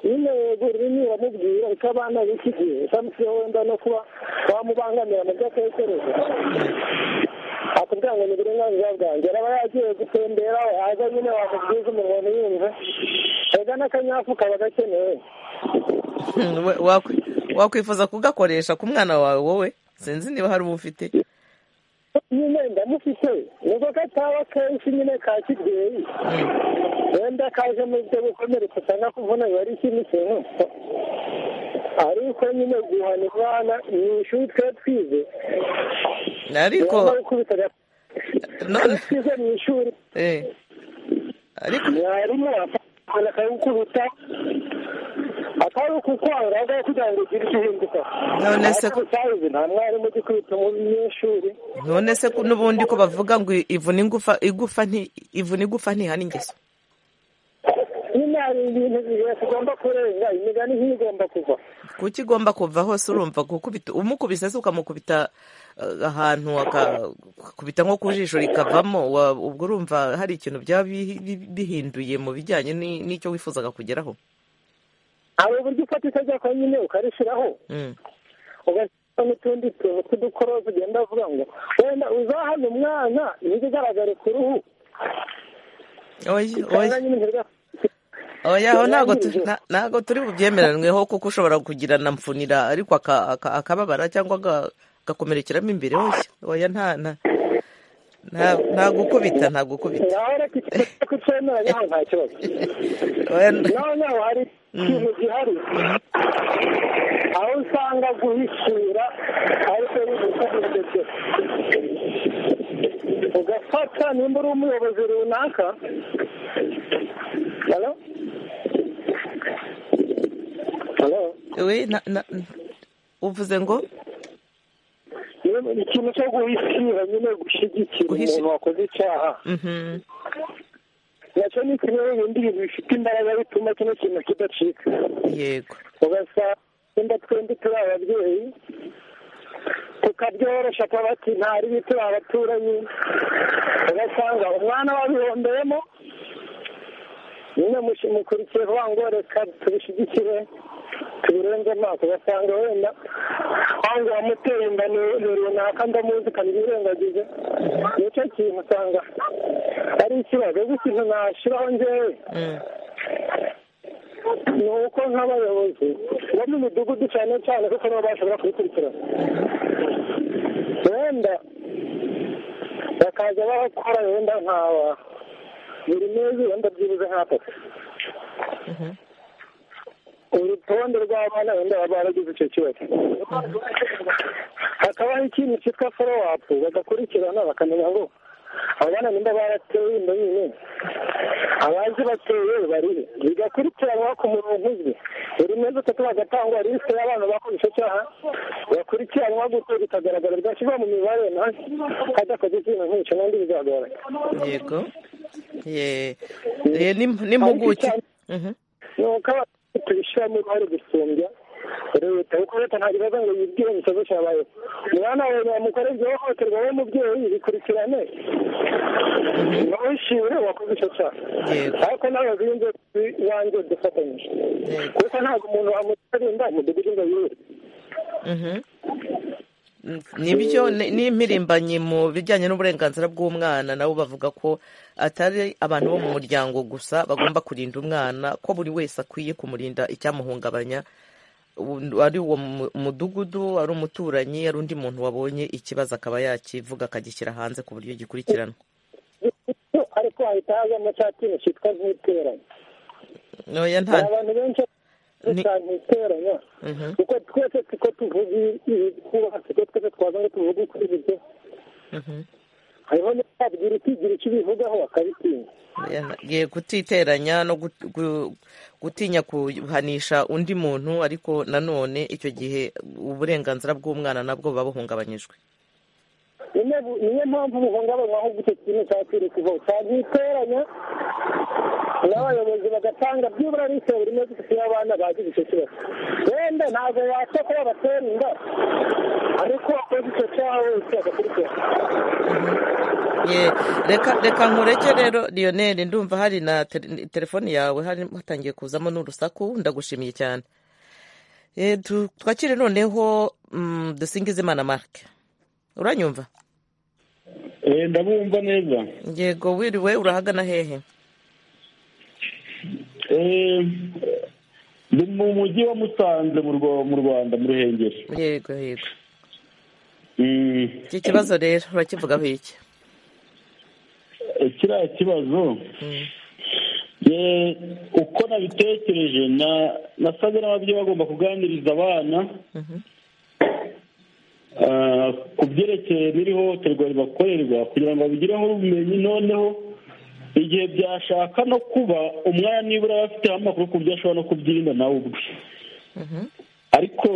nyine yego ururimi uramubwira uko abana b'iki gihe utamusiho wenda no kuba wamubangamira mu byo atekereza akubwira ngo ni uburenganzira bwanjye araba yagiye gutembera yaza nyine wamubwiza umuntu ntiyumve ega n'akanyafu kaba gakenewe wakwifuza kugakoresha ku mwana wawe wowe sinzi niba hari uwo ufite nyine ndamufite nubwo gataba kenshi nyine ka kibyeyi wenda kaje mu byo gukomeretsa cyangwa kuvuna biba ari ikindi kintu ariko nyine guhana umwana mu ishuri twe twize ariko none twize mu ishuri ariko mwarimu afata akawukuruta akaba kukwanga aho kugira ngo ugire icyo uhinduka none se ko utabizi nta mwarimu uzi kwita umunyeshuri none se n'ubundi ko bavuga ngo ivuna ingufa igufa nti ivuna igufa ntihana ingeso nyine hari ibintu bihe tugomba kurenga imigani ntigomba kuva kuki igomba kuva hose urumva gukubita umukubise se ukamukubita ahantu akakubita nko ku jisho rikavamo ubwo urumva hari ikintu byaba bihinduye mu bijyanye n'icyo wifuzaga kugeraho hari uburyo ufata itegeko nyine ukarishyiraho ugashyiraho n'utundi tuntu tw'udukorozi ugenda uvuga ngo wenda uzahane umwana ntibigaragare ku ruhu oya ntabwo turi bubyemeranweho kuko ushobora kugira na mfunira ariko akababara cyangwa agakomerekeramo imbere hose oya nta nta gukubita nta gukubita nta kibazo noneho hari ikintu gihari aho usanga guhishura ariko bimukomeje byose ugafata nimba uri umuyobozi runaka uvuze ngo ikintu cyo guhishira nyine gushyigikira umuntu wakoze icyaha nacyo ni kimwe mu bindi bintu bifite imbaraga bituma kino kintu kidacika yego ugasanga twembi turi ababyeyi tukabyoroshya tuba ati nta ribi turi abaturanyi ugasanga umwana wabihomberemo nyine mukurikiye vuba ngo reka tubishyigikire tubirenze amaso ugasanga wenda wange wamuteye inda ni runaka ndamuzi ukanabirengagize nicyo kintu usanga ari ikibazo ubwo ikintu nashyiraho ngewe ni uko nk'abayobozi bo mu midugudu cyane cyane kuko nabo bashobora kubikurikirana wenda bakaza barakora wenda nkaba buri mezi wenda byibuze nk'atatu urutonde rw'abana wenda baba baragize icyo kibazo hakabaho ikintu cyitwa forowapu apu bagakurikirana bakamenya ngo abana nimba barateye inda nyine abazi bateye barihe bigakurikiranwa ku murongo uzwi buri mezi atatu bagatangwa lisite y'abana bakoze icyo cyaha bakurikiranwa gutyo bikagaragara byashyirwa mu mibare nawe hadakoze ikintu nk'icyo n'undi bizagaragara yego n'impuguke ni uko tubishyiramo uruhare gusumbya leta kuko leta nta kibazo ngo yibwire ikibazo cyabaye umwana wawe yamukorera ibyo hohoterwa we mubyeyi bikurikirane ntushimire wakoze icyo cyaha ariko n'abayobozi b'inzego iwanjye dufatanyije kuko ntabwo umuntu wamutarinda umudugudu ngo yiwe nibyo n'impirimbanyi mu bijyanye n'uburenganzira bw'umwana nabo bavuga ko atari abantu bo mu muryango gusa bagomba kurinda umwana ko buri wese akwiye kumurinda icyamuhungabanya ari uwo mudugudu ari umuturanyi ari undi muntu wabonye ikibazo akaba yakivuga akagishyira hanze ku buryo gikurikirana ariko hahita hazamo cya kintu cyitwa nk'iteranye ntoya nta abantu benshi cyane iteranya kuko twese tuko tuvuga twubatse ko twese twaza ngo tuvuge kuri ibyo hariho n'ababwira ikigira icyo ubivugaho akabitinya kutiteranya no gutinya guhanisha undi muntu ariko nanone icyo gihe uburenganzira bw'umwana nabwo buba buhungabanyijwe niyo mpamvu buhungabanywa ahubwo icyo kintu cyakiri kuvaho cyagiteranya n'abayobozi bagatanga byibura n'icyo buri munsi kugira abana bagize icyo kibazo wenda ntabwo wapfa kuba batera inda ariko wakoze icyo cyaha wese agakurikira reka nkureke rero liyoneri ndumva hari na telefoni yawe hatangiye kuzamo n'urusaku ndagushimiye cyane twakire noneho dusingizimana marike uranyumva ndabumva neza yego wiriwe urahagana hehe ni mu mujyi wa musanze mu rwanda mu ruhengeri yego yego iki kibazo rero urakivugaho iki kiriya kibazo uko nabitekereje nasaga n'ababyeyi bagomba kuganiriza abana ku byerekeye n'iri hohoterwa ribakorerwa kugira ngo babigireho ubumenyi noneho igihe byashaka no kuba umwana nibura aba afiteho amakuru ku byo ashobora no kubyirinda nawe ubwe ariko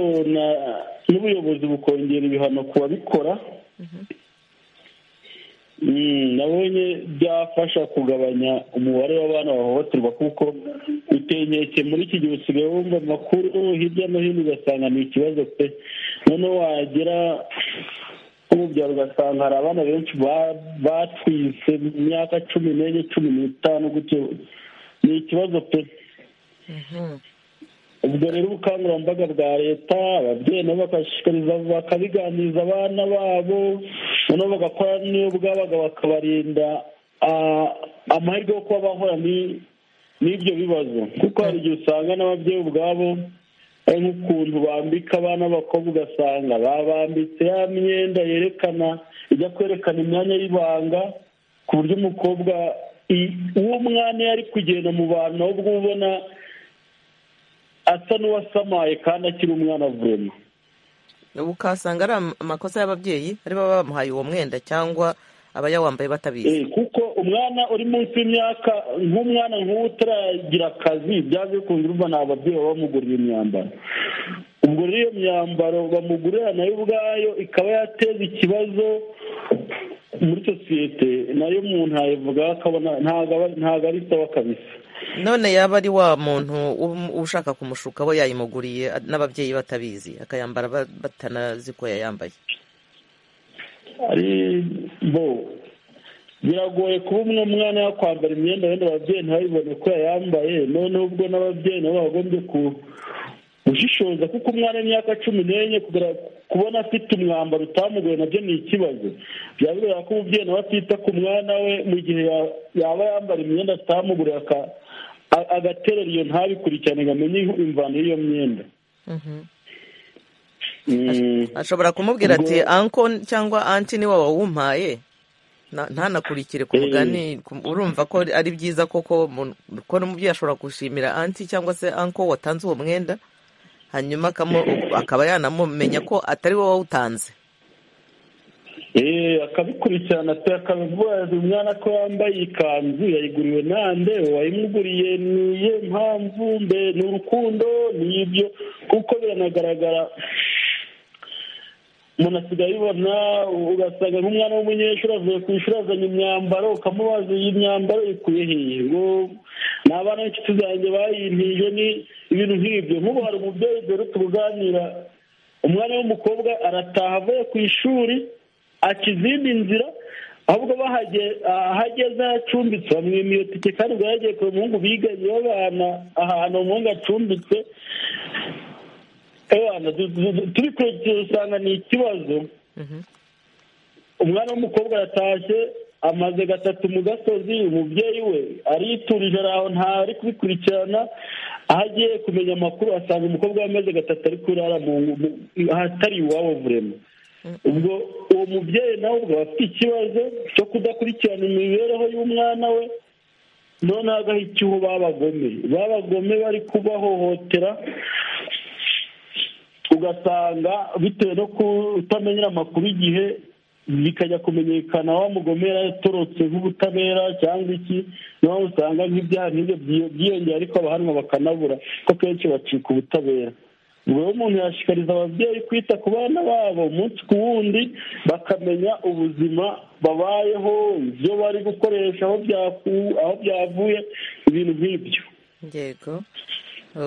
n'ubuyobozi bukongera ibihano ku babikora nabonye byafasha kugabanya umubare w'abana bahohoterwa kuko utenyeke muri iki gihe usigaye wumva amakuru hirya no hino ugasanga ni ikibazo pe noneho wagera nko mu byaro ugasanga hari abana benshi batwise mu myaka cumi n'enye cumi n'itanu gutyo ni ikibazo pe ubwo rero ubukangurambaga bwa leta ababyeyi nabo bakabiganiriza abana babo noneho bagakora n'iyo bwabaga bakabarinda amahirwe yo kuba bahura n'ibyo bibazo kuko hari igihe usanga n'ababyeyi ubwabo ari nk'ukuntu bambika abana b'abakobwa ugasanga babambitse ya myenda yerekana ijya kwerekana imyanya y'ibanga ku buryo umukobwa uwo mwana iyo ari kugenda mu bantu ahubwo ubona asa n'uwasamaye kandi akiri umwana avuyemo ukasanga ari amakosa y'ababyeyi ari baba bamuhaye uwo mwenda cyangwa abayawambaye batabizi kuko umwana uri munsi y'imyaka nk'umwana nk'uwo utaragira akazi byaje bikunze urumva ni ababyeyi baba bamugurira imyambaro ubwo rero iyo myambaro bamugurira nayo ubwayo ikaba yateza ikibazo muri sosiyete nayo umuntu yayivugaho akabona ntabwo ari sawa kabisa none yaba ari wa muntu ushaka kumushuka abo yayimuguriye n'ababyeyi batabizi akayambara batanazi ko yayambaye bo biragoye kuba umwe umwana yakwambara imyenda wenda ababyeyi ntibabibone ko yayambaye noneho ubwo n'ababyeyi nabo bagombye gushishoza kuko umwana w'imyaka cumi n'enye kubona afite umwambaro utamugoye nabyo ni ikibazo byaba bigaragara ko umubyeyi nawe atita ku mwana we mu gihe yaba yambara imyenda atamuguriye agaterera iyo ntabikurikirane ngo amenye imvano y'iyo myenda ashobora kumubwira ati anko cyangwa anti niwe wawumpaye ntanakurikire ku mugani urumva ko ari byiza koko ko n'umubyeyi ashobora gushimira anti cyangwa se anko watanze uwo mwenda hanyuma akaba yanamumenya ko atari wowe wawutanze akabikurikirana pe akabivuga umwana ko yambaye ikanzu yayiguriwe nande wayimuguriye niye mpamvu mbe ni urukundo ni ibyo kuko biranagaragara umuntu asigaye ayibona ugasanga nk'umwana w'umunyeshuri avuye ku ishuri azanye imyambaro ukamubaza iyi myambaro ikwiye hehe ngo ni abana b'inshuti zanjye bayintije ni ibintu nk'ibyo nk'ubu hari umubyeyi dore tubuganira umwana w'umukobwa arataha avuye ku ishuri aca izindi nzira ahubwo ahageze acumbitse bamwima iyo tike kandi ubwo yagiye kure umuhungu biganye babana ahantu umuhungu acumbitse turi kurekera usanga ni ikibazo umwana w'umukobwa yatashye amaze gatatu mu gasozi umubyeyi we ariturije aho ntari kubikurikirana aho agiye kumenya amakuru asanga umukobwa we amaze gatatu ari kurara ahatari iwabo vurema ubwo uwo mubyeyi nawe ubwo aba afite ikibazo cyo kudakurikirana imibereho y'umwana we noneho agahikiho babagome babagome bari kubahohotera ugasanga bitewe no kutamenyera amakuru igihe bikajya kumenyekana wa mugomera yatorotse nk'ubutabera cyangwa iki niho usanga nk'ibyaha nk'ibyo byiyongera ariko abahanwa bakanabura ko kenshi bacika ubutabera ubwo umuntu yashishikariza ababyeyi kwita ku bana babo umunsi ku wundi bakamenya ubuzima babayeho ibyo bari gukoresha aho byavuye ibintu nk'ibyo yego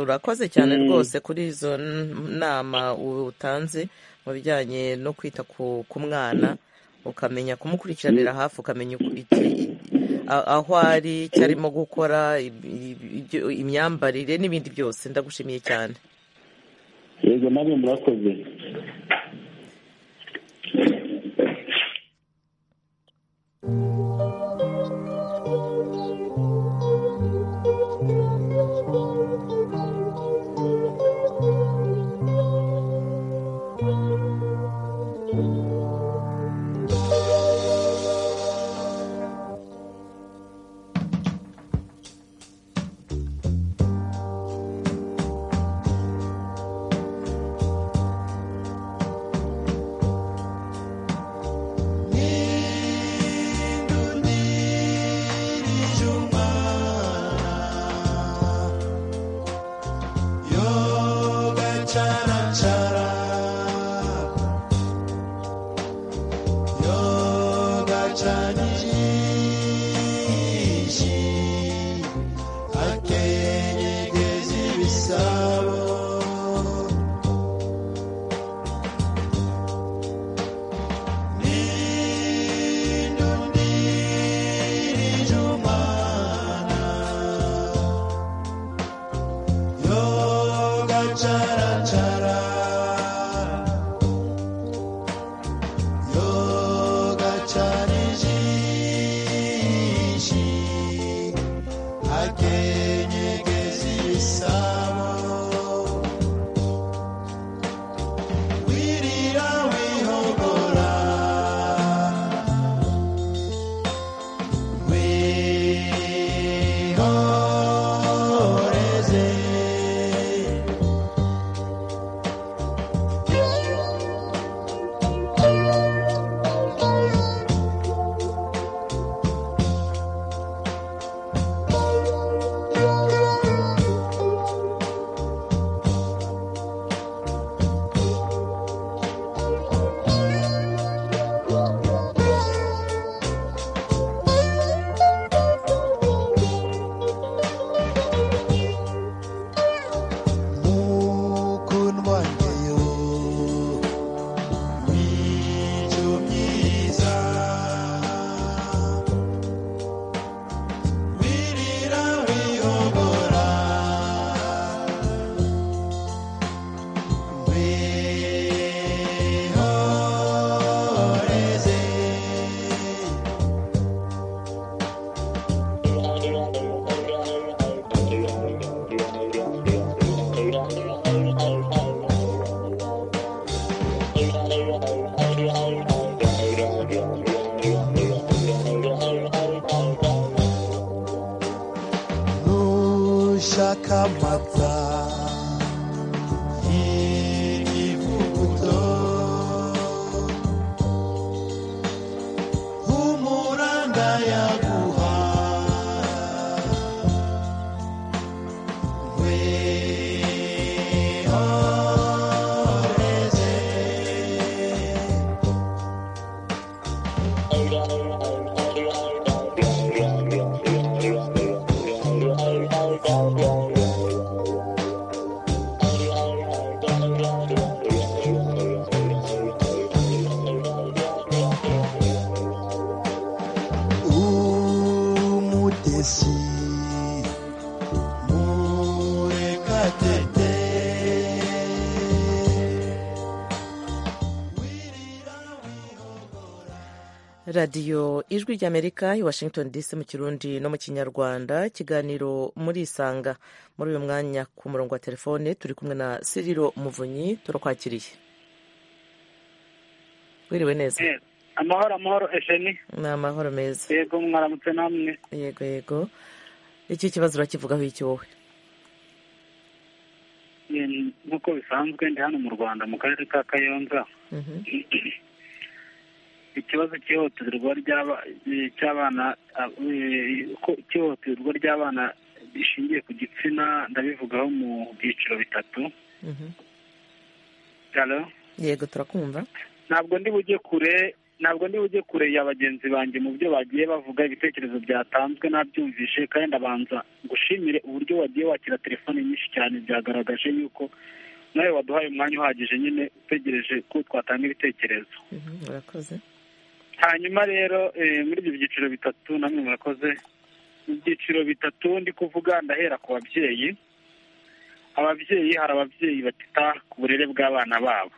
urakoze cyane rwose kuri izo nama utanze mu bijyanye no kwita ku mwana ukamenya kumukurikiranira hafi ukamenya aho ari icyo arimo gukora imyambarire n'ibindi byose ndagushimiye cyane yego nawe murakoze Hey, umudesi murekatete radiyo ijwi ry'amerika i washington dc mu kirundi no mu kinyarwanda ikiganiro muri isanga muri uyu mwanya ku murongo wa telefone turi kumwe na siriro muvunyi turakwakiriye wiriwe neza amahoro amahoro ejeni ni amahoro meza yego mwaramutse namwe yego yego iki kibazo urakivugaho iki wowe nk'uko bisanzwe ndi hano mu rwanda mu karere ka kayonza ikibazo cy'ihohoterwa ry'abana cy'ihohoterwa ry'abana rishingiye ku gitsina ndabivugaho mu byiciro bitatu yego turakumva ntabwo ndi bujye kure ntabwo ndi bujye kure ya bagenzi banjye mu byo bagiye bavuga ibitekerezo byatanzwe nabyumvishe kandi abanza gushimire uburyo wagiye wakira telefone nyinshi cyane byagaragaje yuko nawe waduhaye umwanya uhagije nyine utegereje ko twatanga ibitekerezo hanyuma rero muri ibyo byiciro bitatu namwe murakoze mu byiciro bitatu ndi kuvuga ndahera ku babyeyi ababyeyi hari ababyeyi batita ku burere bw'abana babo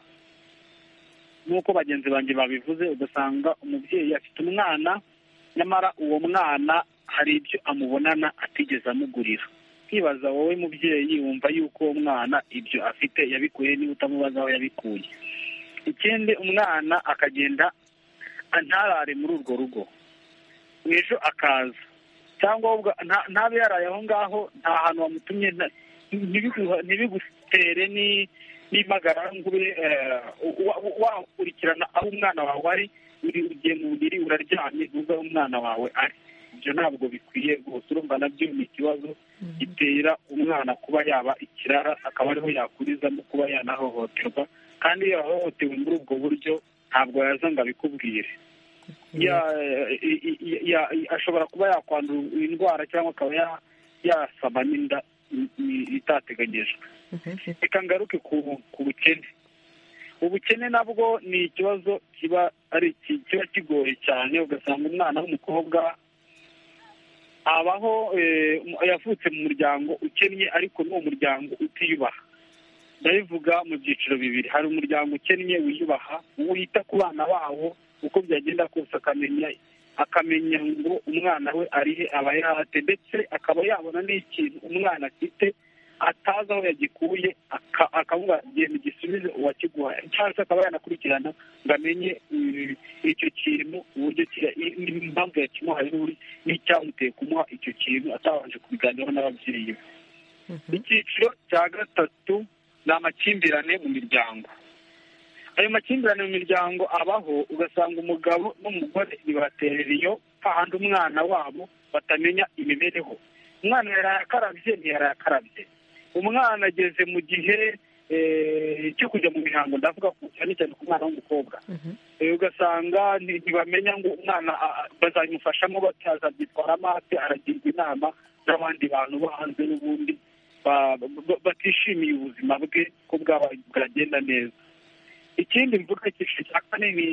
nk'uko bagenzi banjye babivuze ugasanga umubyeyi afite umwana nyamara uwo mwana hari ibyo amubonana atigeze amugurira nkibaza wowe mubyeyi wumva yuko uwo mwana ibyo afite yabikuye niba utamubaza aho yabikuye ikindi umwana akagenda ntarare muri urwo rugo mu ejo akaza cyangwa ntabe yaraye aho ngaho nta hantu wamutumye ntibigutere ni n'impagarangube wakurikirana aho umwana wawe ari ugiye mu buriri uraryamye uzi aho umwana wawe ari ibyo ntabwo bikwiye gusa urumva nabyo ni ikibazo gitera umwana kuba yaba ikirara akaba ariho yakurizamo kuba yanahohoterwa kandi iyo yahohotewe muri ubwo buryo ntabwo yaza ngo abikubwire ashobora kuba yakwandura indwara cyangwa akaba yasaba n'inda itateganyijwe reka ngaruke ku bukene ubukene nabwo ni ikibazo kiba ari kiba kigoye cyane ugasanga umwana w'umukobwa abaho yavutse mu muryango ukennye ariko n'uwo muryango utiyubaha ndabivuga mu byiciro bibiri hari umuryango ukennye wiyubaha wita ku bana bawo uko byagenda kose akamenya akamenya ngo umwana we arihe aba yahate ndetse akaba yabona n'ikintu umwana afite atazi aho yagikuye akavuga genda gisubize uwakiguha cyangwa se akaba yanakurikirana ngo amenye icyo kintu uburyo impamvu yakimuhaye n'icyamuteye kumuha icyo kintu atabanje kubiganiraho n'ababyeyi be icyiciro cya gatatu ni amakimbirane mu miryango ayo makimbirane mu miryango abaho ugasanga umugabo n'umugore bibaterera iyo hahandi umwana wabo batamenya imibereho umwana yaraye akarabye ntiyaraye akarabye umwana ageze mu gihe cyo kujya mu mihango ndavuga cyane cyane ku mwana w'umukobwa ugasanga ntibamenya ngo umwana bazabimufashamo batazabyitwara amaso aragirwa inama n'abandi bantu bo hanze n'ubundi batishimiye ubuzima bwe ko bwaba bwagenda neza ikindi mvuga icyiciro cya kane ni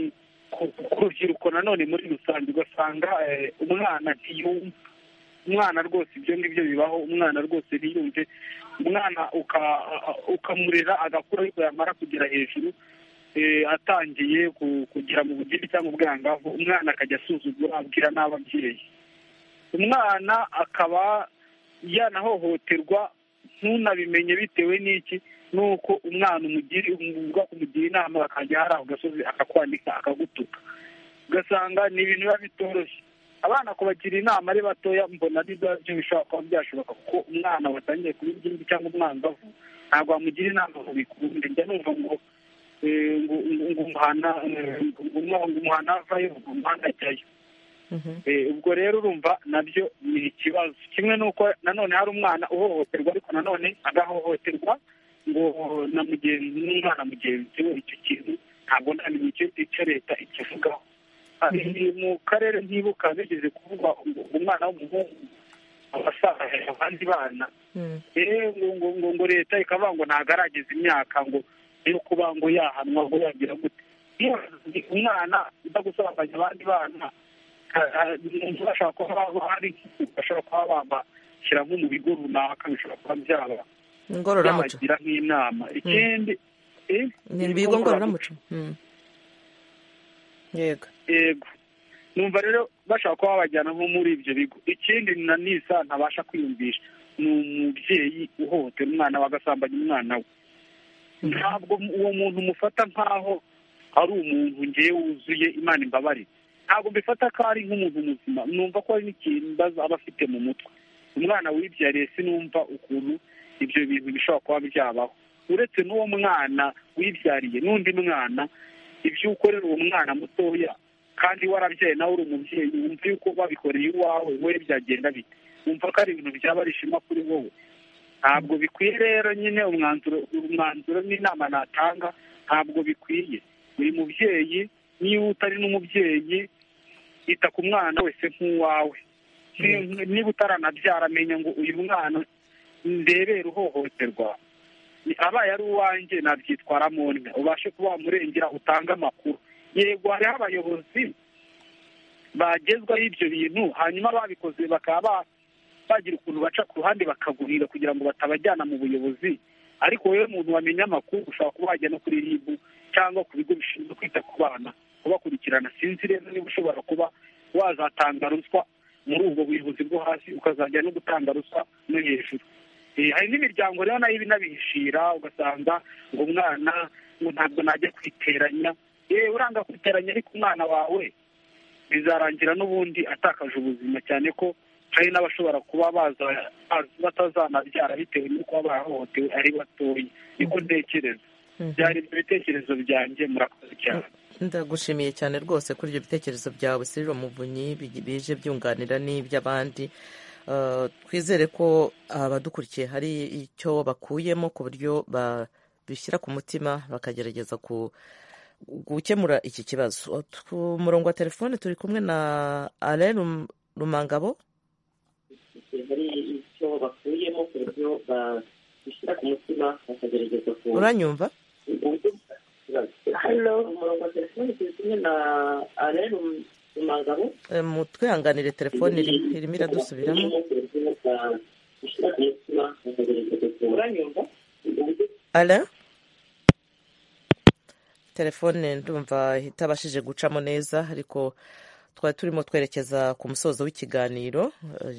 ku rubyiruko nanone muri rusange ugasanga umwana ntiyumva umwana rwose ibyo ngibyo bibaho umwana rwose ntiyumve umwana ukamurera agakura ariko yamara kugera hejuru atangiye kugera mu bugeni cyangwa ubwangavu umwana akajya asuzugura abwira n'ababyeyi umwana akaba yanahohoterwa ntunabimenye bitewe n'iki nuko umwana umugira kumugira inama akajya hari ako gasozi akakwandika akagutuka ugasanga ni ibintu biba bitoroshye abana kubagira inama ari batoya mbona byo bishobora kuba byashoboka kuko umwana watangiye kuba ingimbi cyangwa umwangavu ntabwo wamugira inama ngo bikunde njya numva ngo ngo umuhana ngo umuhana avayo ngo umuhanda ajyayo ubwo rero urumva nabyo ni ikibazo kimwe n'uko nanone hari umwana uhohoterwa ariko nanone agahohoterwa ngo na mugenzi n'umwana mugenzi we icyo kintu ntabwo ndamenya icyo leta ikivugaho mu karere ntibuka bigeze kuvuga umwana w'umuhungu abasaza abandi bana rero ngo ngo ngo leta ikavuga ngo ntabwo arageza imyaka ngo yo kuba ngo yahanwa ngo yagira gute iyo umwana udagusabanya abandi bana bashobora kuba hari bashobora kuba bamashyira nko mu bigo runaka bishobora kuba byaba ngororamuco byabagira nk'inama ikindi ni ibigo ngororamuco yego yego numva rero bashobora kuba babajyana nko muri ibyo bigo ikindi na nisa ntabasha kwiyumvisha ni umubyeyi uhohotera umwana we agasambanya umwana we ntabwo uwo muntu umufata nk'aho ari umuntu ngewe wuzuye imana imbabarire ntabwo mbifata ko ari nk'umuntu muzima numva ko hari n'ikintu aba afite mu mutwe umwana wibyariye sinumva ukuntu ibyo bintu bishobora kuba byabaho uretse n'uwo mwana wibyariye n'undi mwana ibyo ukorera uwo mwana mutoya kandi warabyaye nawe uri umubyeyi wumva yuko babikoreye iwawe we byagenda bite wumva ko ari ibintu byaba ari ishema kuri wowe ntabwo bikwiye rero nyine umwanzuro umwanzuro n'inama natanga ntabwo bikwiye buri mubyeyi niba utari n'umubyeyi ita ku mwana wese nk'uwawe niba utaranabyara amenya ngo uyu mwana ndebera uhohoterwa abaye ari uwanjye nabyitwaramo nda ubashe kuba wamurengera utange amakuru yego hariho abayobozi bagezwaho ibyo bintu hanyuma babikoze bakaba bagira ukuntu baca ku ruhande bakagurira kugira ngo batabajyana mu buyobozi ariko wowe muntu wamenya amakuru ushobora kuba wajya no kuri ribu cyangwa ku bigo bishinzwe kwita ku bana kubakurikirana sinzi rero niba ushobora kuba wazatanga ruswa muri ubwo buyobozi bwo hasi ukazajya no gutanga ruswa no hejuru hari n'imiryango rero nayo ibinabihishira ugasanga ngo umwana ngo ntabwo najya kwiteranya yewe uranga kwiteranya ariko umwana wawe bizarangira n'ubundi atakaje ubuzima cyane ko hari n'abashobora kuba baza batazanabyara bitewe n'uko barahohotewe ari batoya niko ntekereza byari ibyo bitekerezo byanjye murakoze cyane ndagushimiye cyane rwose kuri ibyo bitekerezo byawe siriro muvunyi bije byunganira n'iby'abandi twizere ko abadukurikiye hari icyo bakuyemo ku buryo babishyira ku mutima bakagerageza ku gukemura iki kibazo ku murongo wa telefone turi kumwe na alain rumangabo uranyumva mutwihanganire telefone irimo iradusubiramo ara telefone ndumva itabashije gucamo neza ariko twari turimo twerekeza ku musozo w'ikiganiro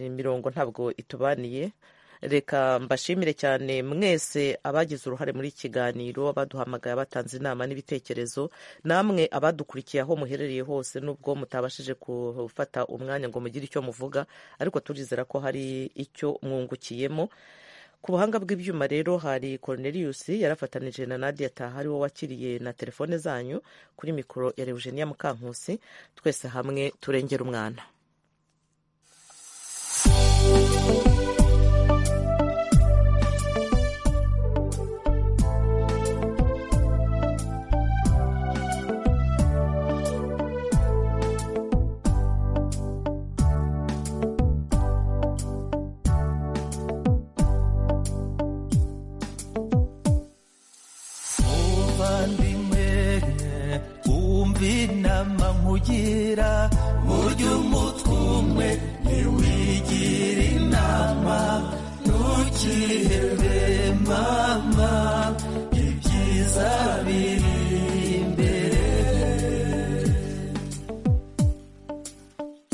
imirongo ntabwo itubaniye reka mbashimire cyane mwese abagize uruhare muri iki kiganiro abaduhamagaye abatanze inama n'ibitekerezo namwe abadukurikiye aho muherereye hose nubwo mutabashije gufata umwanya ngo mugire icyo muvuga ariko turizera ko hari icyo mwungukiyemo ku buhanga bw'ibyuma rero hari Cornelius yarafatanije na Nadia Taha ari wo wakiriye na telefone zanyu kuri mikoro ya Eugenia Mukankusi twese hamwe turengera umwana murya umutwe umwe ntiwigire inama ntukihebe mama ibyiza biri imbere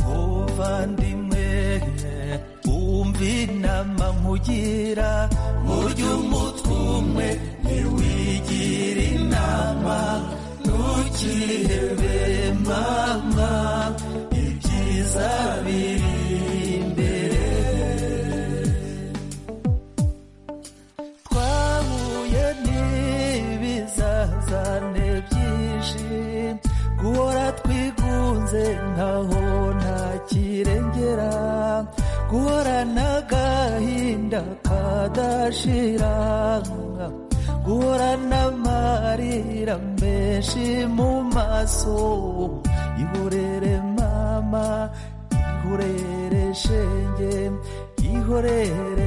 muvandimwe wumva inama nkugira murya umutwe umwe ntiwigire inama ntukihebe mama ibyiza biri imbere twahuye n'ibizazane byinshi guhora twigunze nkaho nta kirengera guhora n'agahinda kadashira guhora n'amarira menshi mu maso ihorere mama ihorere shenge inkorere